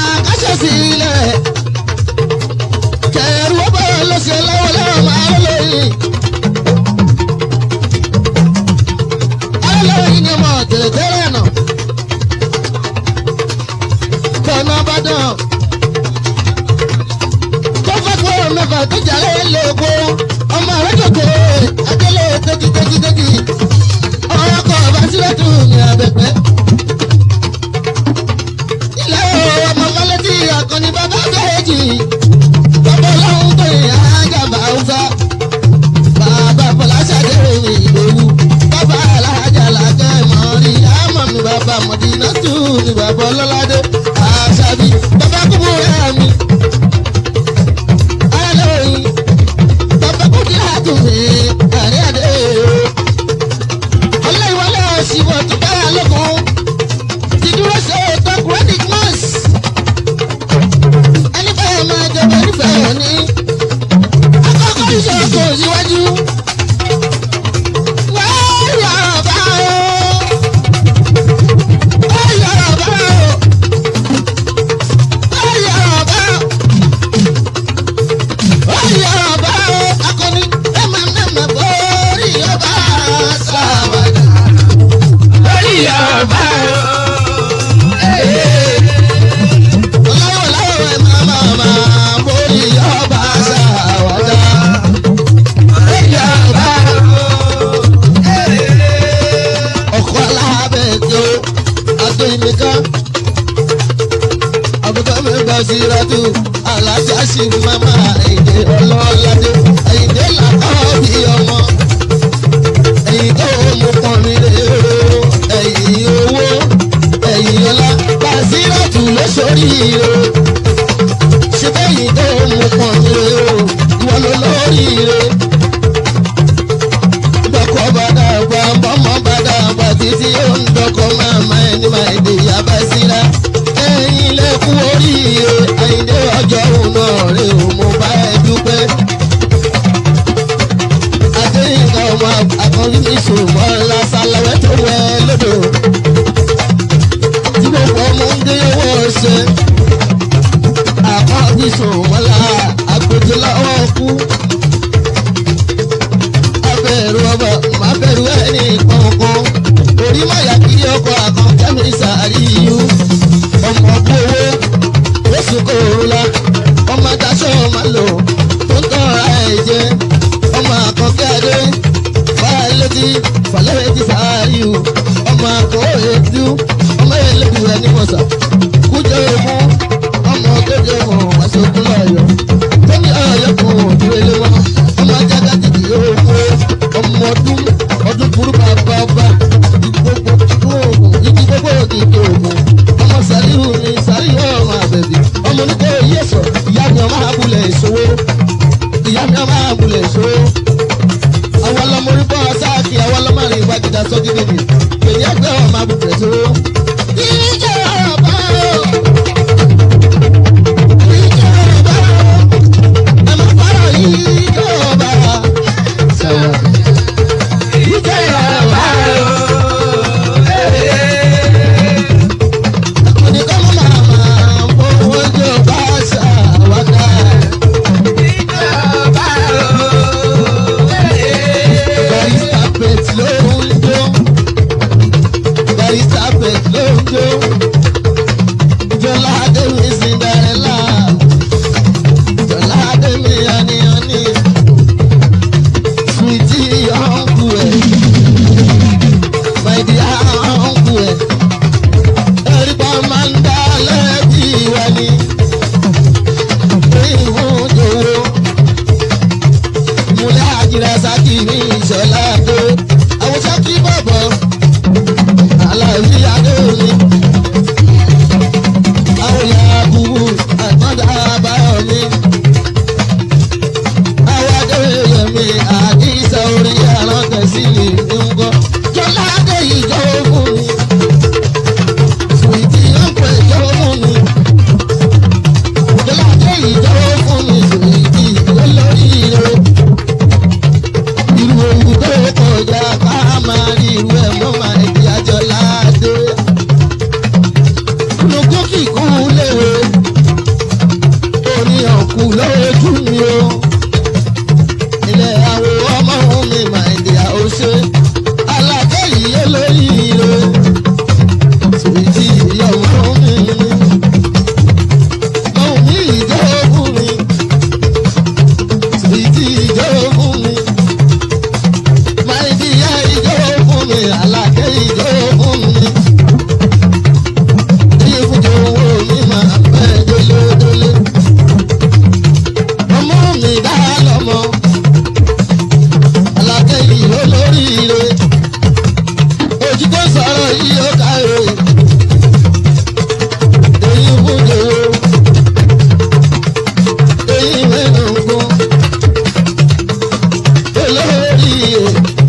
ìmìká àbúkọ́ mi gba síratù alájà sí mama èdè ọlọ́ládé èdè làkọ́ bí ọmọ èyí tó mú pọ́n mi lé o ẹ̀yìn owó ẹ̀yìn ọlá gba síratù lóṣòríire ṣe bẹ́yìn tó mú pọ́n mi lé o ìwọ ló lóríire dọ́kọ̀ bàdà gbà bọ́mọ bàdà gbà títí ó ń dọ́kọ̀ máma ẹni máa èdè yaba síra ẹ̀yin lẹ́kùn oríire àyíndé ọjọ́ òun náà rè ó mo bá ẹ dúpẹ́. adéyìnká ọmọ akọrin mi ṣòwò ńlá sálẹ̀wẹ́ tó wẹ̀ lódò tí gbogbo ọmọ ń dé owó ṣe àkọ́bí ṣòwò ńlá àgbèjì lọ́wọ́ kú abẹ́rù ọba má bẹ̀rù ẹni kankan orí má yà kí ọkọ̀ àkànkẹ́ mi sàríyú ọmọ gbowó oṣù kòrúlà ọmọ daṣọ má lò tó ń tọ́ra ẹ̀ jẹ ọmọ àkànkẹ́ adé fàlẹ́tì fàlẹ́tì sàríyú ọmọ àkọ́ èdú ọmọ ẹlẹ́dù ẹni mọ̀sà kújọ èmú ọmọ kéde mọ̀ wàṣọkú lọ́yọ̀ tó ní ọ̀yọ́ kan òdúró lé wọn ọmọ ajága títí yóò kó ọmọ ọdún ọdún burú bàbá ọba ìgbogbo oògùn ibi gbogbo òkìkí oògùn ọmọ sàríhù ni sàríhù ọmọ àbẹ̀bí ọmọ oníkó yẹsọ ìyá mi ọmọ abúlé ìṣòwò ìyá mi ọmọ abúlé ìṣòwò àwọn ọlọmọ orí bọ́ sáàkì àwọn ọlọmọ rìn ìwádìí sọ́jí bèbè èyí ẹgbẹ́ ọmọ abúlé ìṣòwò. ìjọba ìjọba ẹ má fara ìjọba sọ̀rọ̀ ìjọba. Oníkọ́ mọ́ màmá fowó jọba ṣàwádà. Barista pet ló ń jó. Barista pet ló ń jó. Jọlá Adémi Cinderella. Jọlá Adémi Yaniyani. Sweetie uncle ẹ̀. My dear uncle ẹ̀. Ẹ̀rípa máa ń dá lẹ́bi wa ni. Ìhun jòwó. Múlẹ̀ àjìrà sákì ní ìṣọ̀lá tó. Àwọn sákì bọ̀bọ̀. Àlàyé adé mi. Àwọn ìyá àbúrò àgbọ̀dá àbáyọ̀ mi. Àwọn adéyẹ mi àdìsá orí àrántẹ̀ sí lè ní ń gọ́. Jọlá adé ìjọ fún mi. Sùwìtì ọ̀pọ̀ ìjọ fún mi. Jọlá adé ìjọ fún mi. Sùwìtì olórí rẹ̀. Irú ewu tó kọjá ká máa rí irú ẹ̀ mọ́ máa di àjọlá adé. Lókùn kíkún léwe. Oníyàn kù lójú mi o ilé àwọ̀ ọmọ mi máa ń di àwòṣe alákẹ́ yìí lórí ire sèjì ìyàwó mi ohun mi ìjọ fún mi sèjì ìjọ fún mi máa ń di ìyá ìjọ fún mi alákẹ́ ìjọ fún mi ìfúnjọ owó mi máa pẹ́ délé-délé ọmọ mi dá lọ́mọ alákẹ́yìn olóríire ojú tó sọ̀rọ̀ yìí ó káre èyí fúnjẹ o èyí mẹ́nùgún olóríire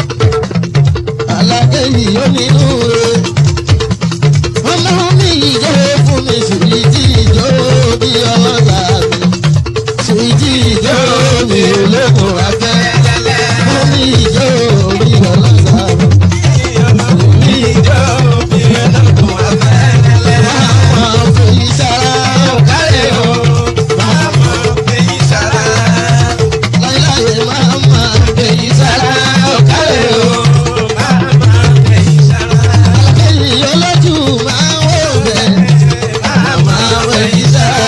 alákẹ́yìn onínúure ọmọ mi ìjọ fún mi sùúrì tí ìjọ bí ọlọ́gà mi sùúrì ìjọ mi olókùn afẹ́ omi ìjọ bí ọlọ́gà mi. Máa fèyí sára ọ̀kárẹ̀ o. Láíláyé máa máa fèyí sára ọ̀kárẹ̀ o. Alákẹ́yìn olójú máa ń wò bẹ̀. Máa fèyí sára.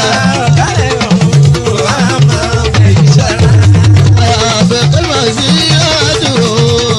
Àbẹ̀kẹ́ máa sí ọdún o.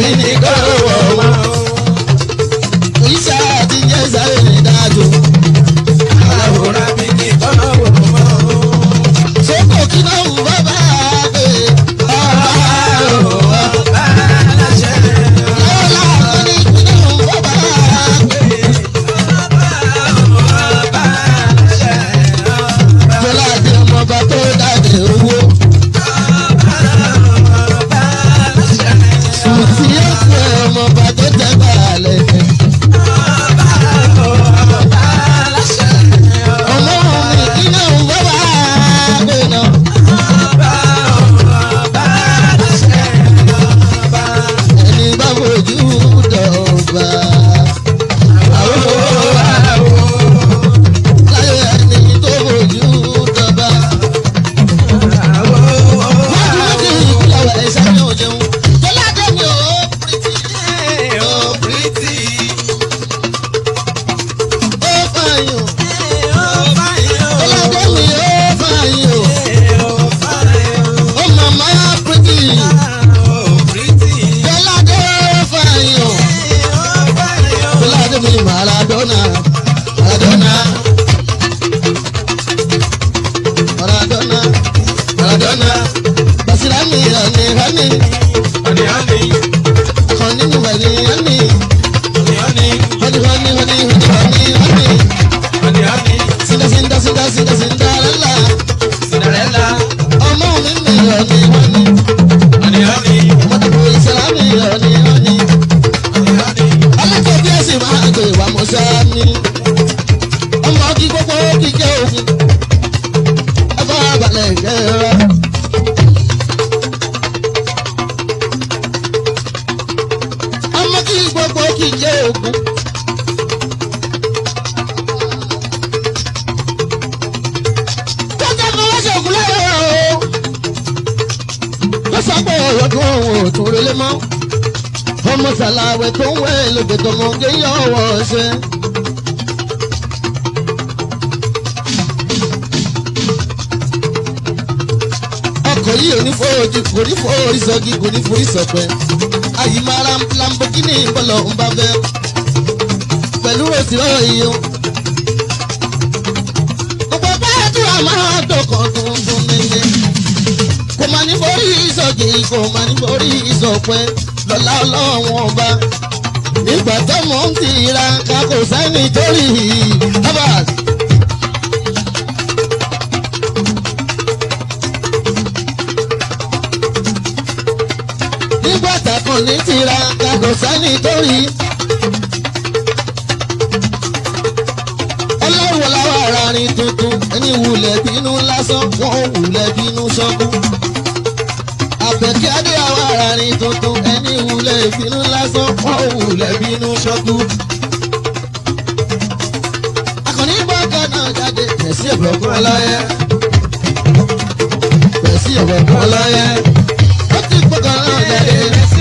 ní kọ́rọ̀ wọ̀ wọ́n. Ìṣá àti jẹ́ sáré ní dájú. Àwòrán mi kì í kọ́nà wò mọ́. Sókò kí náà wù bàbá pé ọba ò Bá a láṣẹ. lọ́la ní kí náà wù bàbá pé Jọlá àti ọmọọba tó dáde owó. Sùtì ó pé ọmọọba tó tẹ́ bàálẹ̀. Ọmọ mi kí náà wù bàbá pé náà. Ẹni bá fojú dọ̀gba. Láyé ẹni tó fojú dọ̀gba. Wọ́n ti ní kí ìpínlẹ̀ wẹ̀ sáré òjẹun. Jọlá dé mi ò pírítì. Ó fàyàn. Jọlá dé mi ó fàyàn. Ó màmá pírítì. Jọlá dé fàyàn. Jọlá dé mi Maradona. Maradona. Maradona. Maradona. Basira mi ọ̀nì hàní. Ọ̀nì mi wẹ̀ni hàní. Hàní hàní hàní hàní hàní hàní. Sinda sinda sinda sinda sinda lala. Ọmọ mi mi ọ̀nì hàní. Mọ̀tàkùn ìsàlámì ọ̀nì hàní. Alákọ̀ọ́bí ẹ̀sìn máa gbé wa mọ̀ sáni. Ọmọ kí gbogbo kíkẹ́ òfin. Ẹ bá balẹ̀ kẹ́ra. Ọmọ kí gbogbo kíkẹ́ òfin. Kọ́jà ni wọ́n ṣògùn lẹ́yìn o. Wọ́n sọ pé ọ̀yọ́dún òun ò tún relé mọ́ ọmọ sàlàwẹ̀ tó ń wẹ̀ lóde tọmọ géyàn ọwọ́ ṣe. ọkọ̀ yìí ò ní fòójì kò ní fòórí sọ́gi kò ní forí sọ̀pẹ́. àyìnbára lamborghini bọ́lọ̀ ń bá fẹ́. pẹ̀lú òsì ọ̀rọ̀ yìí o. gbogbo bẹ́ẹ̀ tí wàá máa dọ̀kọ̀ tuntun nílé. kò máa ní forí sọ́gi kò máa ní forí sọ̀pẹ́ lọ́lá ọlọ́run ọba nígbà tó mò ń tira ká kò sẹ́ni torí Abbas. nígbà tàkùn ní tira ká kò sẹ́ni torí. ọlọ́run làwọn ará rin tuntun ẹni wulẹ̀ bínú lásán wọ́n wulẹ̀ bínú sọ́kú àbẹ̀kẹ́ adé àwọn ará ní tuntun ẹni wulẹ̀ ìbínú lásán wọ́n wulẹ̀ bínú ṣọ́kú. akọni bọ́ọ̀gá náà jáde pẹ̀sí ọ̀bọ̀kún ọlọ́yẹ. pẹ̀sí ọ̀bọ̀kún ọlọ́yẹ. ó ti gbọ́kàn náà jáde.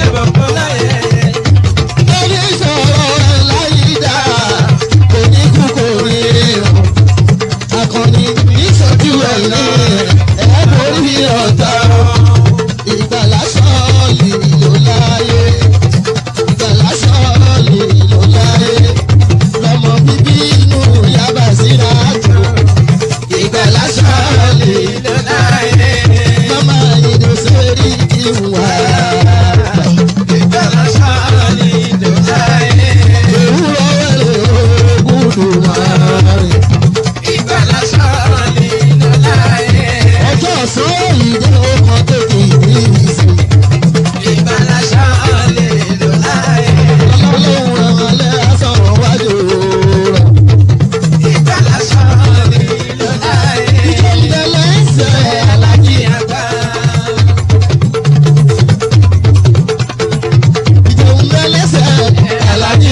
ẹni sọ̀rọ̀ ẹ̀ láyé dá kò ní kú kò ní rírun. akọni ìṣojú ẹ̀ ní ẹ̀ borí ọ̀tá ìgbàlá sọ́ọ̀lì ló láyé ìgbàlá sọ́ọ̀lì ló láyé lọ́mọ bíbí inú yaba síra jù ìgbàlá sọ́ọ̀lì mama ìdò sórí ìwà òwúrọ̀ wẹ̀rẹ̀ ògùdù márùn. ọjọ́ ọ̀sán ìdè ọkọ̀ tètè ìdí ìsìn ọlọ́run àwọn alẹ́ àsọ̀rọ̀ wájú rẹ̀. ìjọ ń bẹ lẹ́sẹ̀ alájí ìjọ ń bẹ lẹ́sẹ̀ alájí.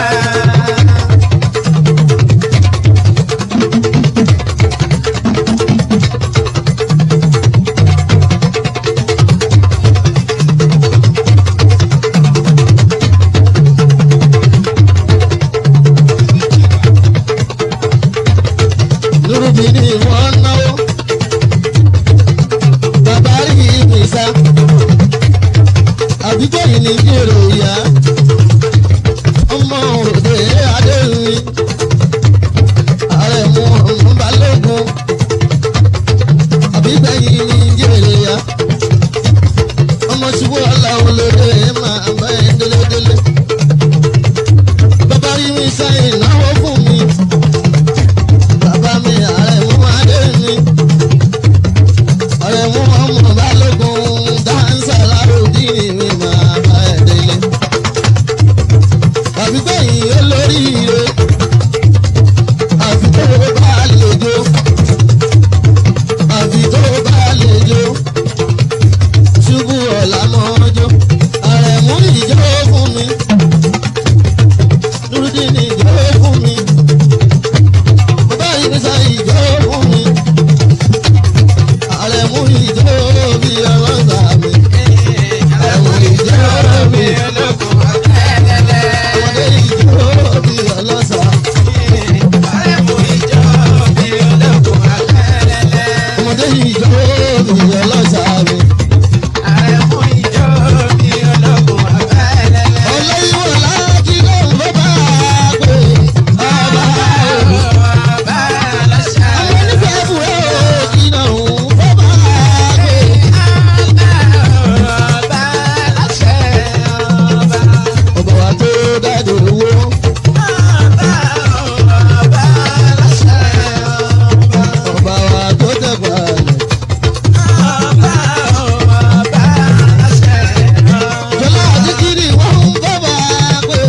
lórúbi ni wọ́n náwó. Bàbá rí ìgbésà. àbígbẹ̀yìn ní jèrè ìyá ọmọ òde adéhùn ààrẹ mú ọmọ balógun àbígbẹ̀yìn ní jèrè ìyá ọmọ ṣubú aláwọ̀ lóde máa bá ẹ délédélé bàbá rí mi sáyìn náwó fún mi bàbá mi ààrẹ mú adéhùn ọ̀rẹ́ mú ọmọ balógun dáńsà láròdì mi máa bá ẹ délé. àbígbẹ̀yìn olóríire àfi tó bá lè jó àfi tó bá lè jó ṣubú ọ̀la mọ́jọ́ ààrẹ mú ìjọ fún mi dúró ní ìjọ fún mi bàbá yìí sá ìjọ fún mi ààrẹ mú ìjọ bí ọlọ́sà mi ààrẹ mú ìjọ bí ọmọdé ìjọ bí ọlọ́sà ọmọdé ìjọ bí ọlọ́sà mi. ọlọ́yìnbó láti lóun ló bá a pè ọba òun. àwọn onífẹ̀ẹ́ fúra òkì náà òun ló bá a pè. ọba wa tó dáadé owó ọba wa tó tẹ̀gbà rẹ̀. jọlá àdìgírì wọn ń bọ́ bá a pè.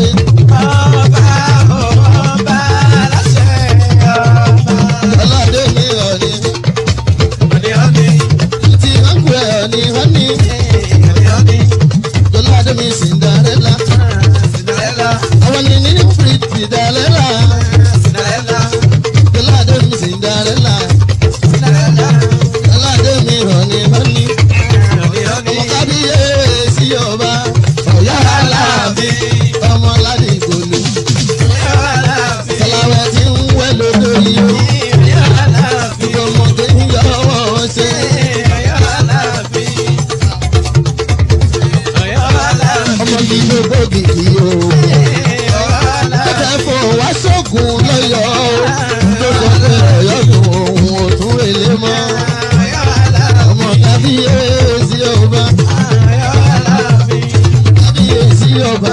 jọlá àdé mi ọ̀ni tí wọ́n ń pè ọ̀ni wọ́n ní. jọlá àdé mi Cinderella. àwọn ní ní Cinderella. jọlá àdé mi Cinderella. jọlá àdé mi ọ̀ni wọ́n ní. ọmọ kábíyèsí ọba ọ̀yá aláàbí ọmọ ládìgbòlù. sọláwẹ́ tí ń wẹ́ lódò yìí ó. gbogbo ọmọdé ń yọ ọwọ́ ṣe. ọmọ yìí ló gbòógì yìí ó. Kẹ́kẹ́ fò wá sógun lọ́yọ̀ ó. Ló sọ pé ọ̀yọ́ dùn òun ò tún relé mọ́. Ọmọ kábíyèsí ọba. Kábíyèsí ọba.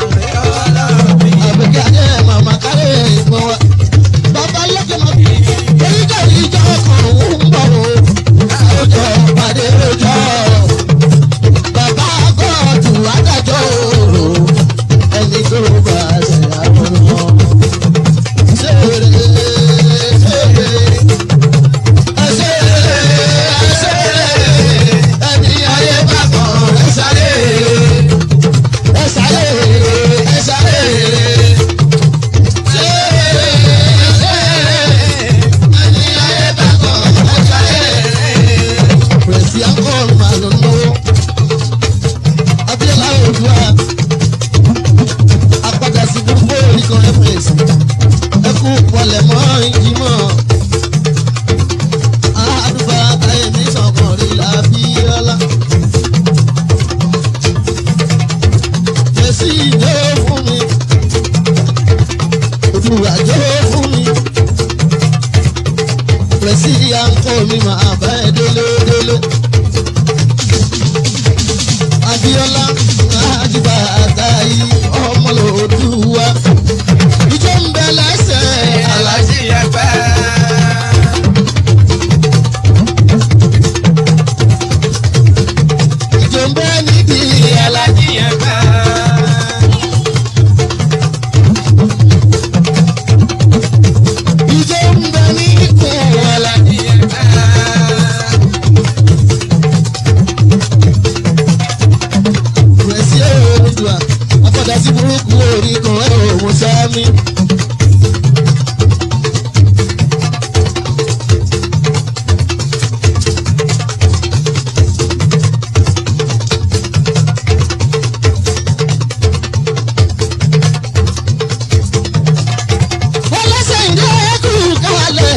Àbíkádé màmá kárẹ̀ ìgbọ̀n wa. Bàbá lókè máa bí. Oríkà ìjọ kan ń bọ̀ o. Àwùjọ pàdé lójọ́. Bàbá gọ́ọ̀dù adájọ́ o. Ẹni tó bá ṣe àwọn ọmọ. Ṣèrè ṣèrè. Ẹṣèrè ẹṣèrè. Ẹni ayé bá kàn ẹ sáré. Ẹ sáré ẹ sáré. Ṣèrè ṣèrè. Ẹni ayé bá kàn ẹ sáré. Pẹ̀sì akọ́rùn-ún máa lọ lọ́wọ́. Abíọ́lá Odua apádà sí gbogbo oríkan rẹ́pẹ̀sì ẹkú pọlẹ̀ mọ́ ìjìmọ̀ àdùbà àtàyèmí sọ̀kan rí l'Abíọ́lá. Jẹ̀sí ìjọ fún mi, Odùwà jọ fún mi, Pẹ̀sì àǹkọ́ mi máa bá ẹ délé délé. Abíọ́lá àdìbà àtàyí ọmọlòdùwà ìjọ ń bẹ lẹ́sẹ̀ alájí. ìjọ ń bẹ nídìí alájí. ìjọ ń bẹ ní ikùn alájí. Pẹ̀sì Oòduà afọ̀dà sí burúkú orí kan ẹ̀ òun sáámi. ọlọ́sẹ̀ ìdí ẹ̀kú kalẹ̀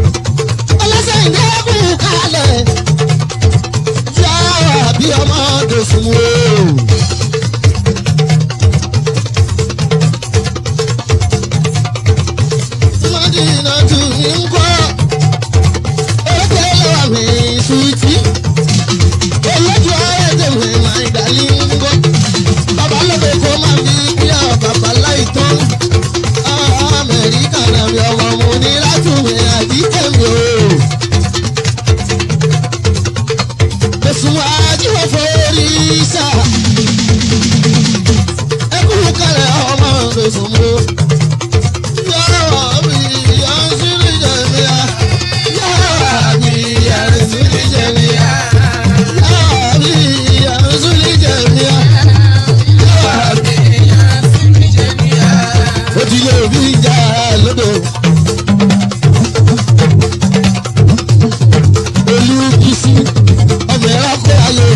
ọlọ́sẹ̀ ìdí ẹ̀kú kalẹ̀ yára bí ọmọdé ló fún o. Mọ́dínà tù mí ń kọ́, ẹgbẹ́ lọ́wọ́ mi sùtì. Olójú ayé tèmi máa ń dàlí ń kọ́. Bàbá lóde kó máa fi bíyà bàbá láì tán. Amẹ́ríkà náà mi ọmọ mo ní látùmí àti tẹ̀mí o. Ẹ̀sùn ajíwọ̀ forí sá. Ẹkún kalẹ̀ ọmọ ẹ̀sùn mo. Yàrá mi yà ń sírí jẹ̀míà. Yàrá mi yà ń sírí jẹ̀míà. Yàrá mi yà ń sírí jẹ̀míà. Yàrá mi ó ti lé òbí ìjà lódò. olùbísí ọmọ ẹ̀rọ kó ayò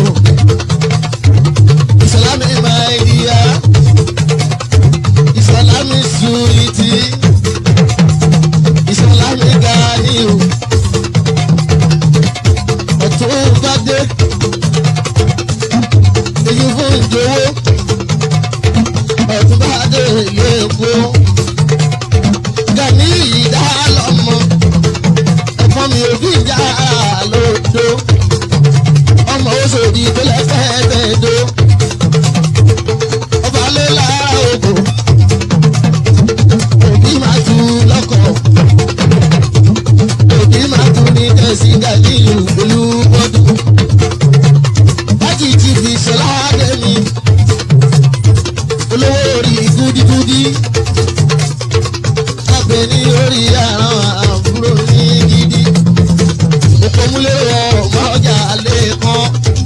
ìsọlámì máa ń yíya ìsọlámì sùwìtì ìsọlámì gàníù ọ̀tún bá dé èyí fún ìjòwó ọ̀tún bá dé ìlú èkó gani ìdá lọ́mọ ẹ̀fọn mi ò fi ìjà lódo ọmọ oṣòdì tó lẹ́fẹ̀ẹ́ tẹ̀dó ọba ló lára òbò òbí máa tu lọ́kọ̀ òbí máa tu ní tẹ̀sí gani olúbọ̀dù láti ti fi ṣọlá dẹ́mi olówó orí gúdígúdí abẹ ní orí àrùn àbúrò ní gidi òpómúlé ọmọ ọjà lẹ́ẹ̀kan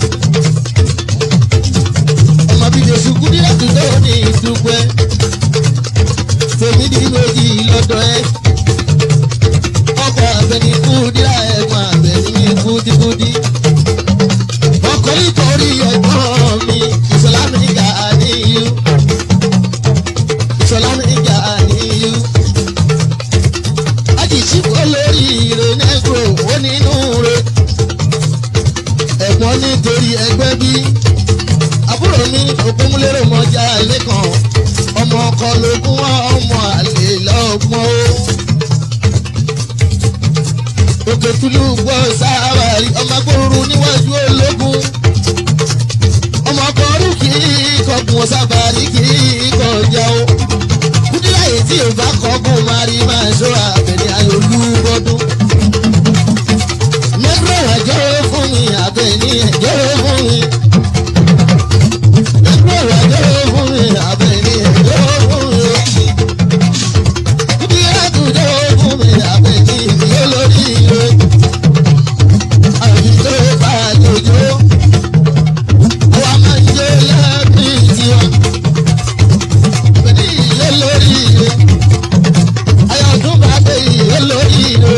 ọmọ bíbí oṣù kúndí láti tó ní ìdúpẹ́ tèmi ní méjì lọ́dọ̀ ẹ ọkọ̀ abẹni kúndí ẹ̀gbọ́n abẹni kúdíkúdí ọkọ̀ nítorí ẹ̀gbọ́n mi ìsọlámì gà níyù ìsọlámì gà níyù àjìṣí olórí ire nẹ́gbò ó nínú re ẹ̀gbọ́n nítorí ẹgbẹ́ bí àbúrò mi òkúnmúlérò mọ́jà lẹ́kàn ọmọ ọkọ lógún ọmọ àlè lọ́gbọ́n ó òkè tulu gbọ́ sáwárì ọmọ agbóró níwájú ológun ọmọ ọkọ̀ọ́rù kì í kọkùn sábàárì kì í kọjá ó kúndínláyè tí ò bá kọ́kùn máa rí máa ṣọ́ àbẹ̀ní ayọ̀lúbọ́dún. mẹ́gbẹ́ ẹ̀jọ́ fún mi àbẹ̀ní ẹ̀jọ́ fún mi. mẹ́gbẹ́ ẹ̀jọ́ fún mi àbẹ̀ní ẹ̀jọ́ fún mi. kúndí àtúnjọ́ fún mi àbẹ̀ní ìyó lórí ire. àbíjọ́ bá jòjó. àwa máa ń jẹ́ lẹ́bí tiwọn. àbẹ̀ní ìyó lórí ire ayọ̀dún bá dé ìyó lórí ire.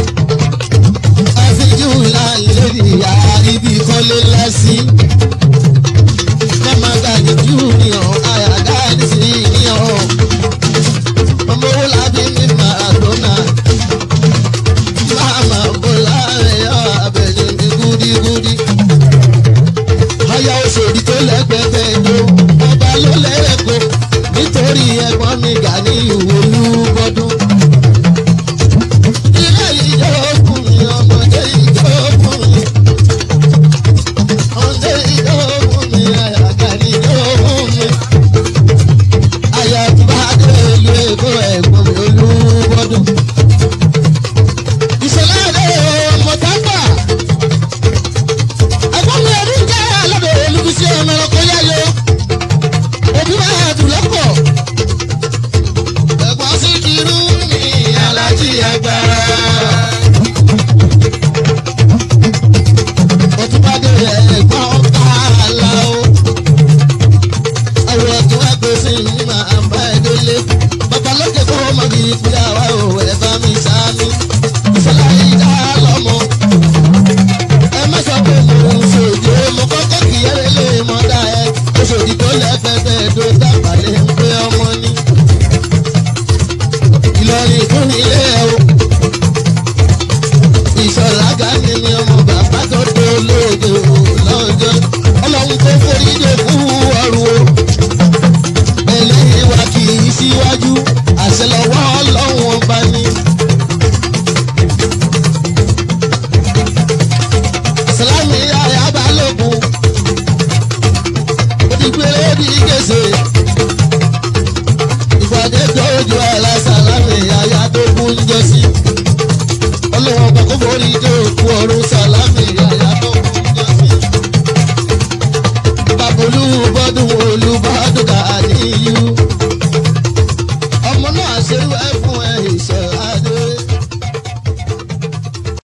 àfijú láńlé ìyá ibi kọ́lé lásì. mama gani junior ayaga ní sí yíyan. ọmọ owó lábí ní maradona. mama bọ́lá ẹ̀yọ́ abẹ́ni mi gúdígúdí. aya òṣèlú tó lẹ́gbẹ̀ẹ́ jó ọba ló lẹ́rẹ̀kọ́ nítorí ẹ̀gbọ́n mi gà ní ìwò olúbọdún. ilé ìjọ fún mi ọmọdé ìjọ fún mi. ọmọdé ìjọ fún mi àyàgà ní ìjọ fún mi. àyàtúbà dé ìlú èkó ẹ̀gbọ́n mi olúbọdún. ìṣẹ̀lẹ̀ àdé ọmọ tábà. ẹ̀gbọ́n mi ọdún jẹ́ alábẹ̀ olùbísí ọmọ ọkọ̀ yáyọ òbí máa dùn lọ́pọ̀. ẹ̀gbọ́n ọ̀run sá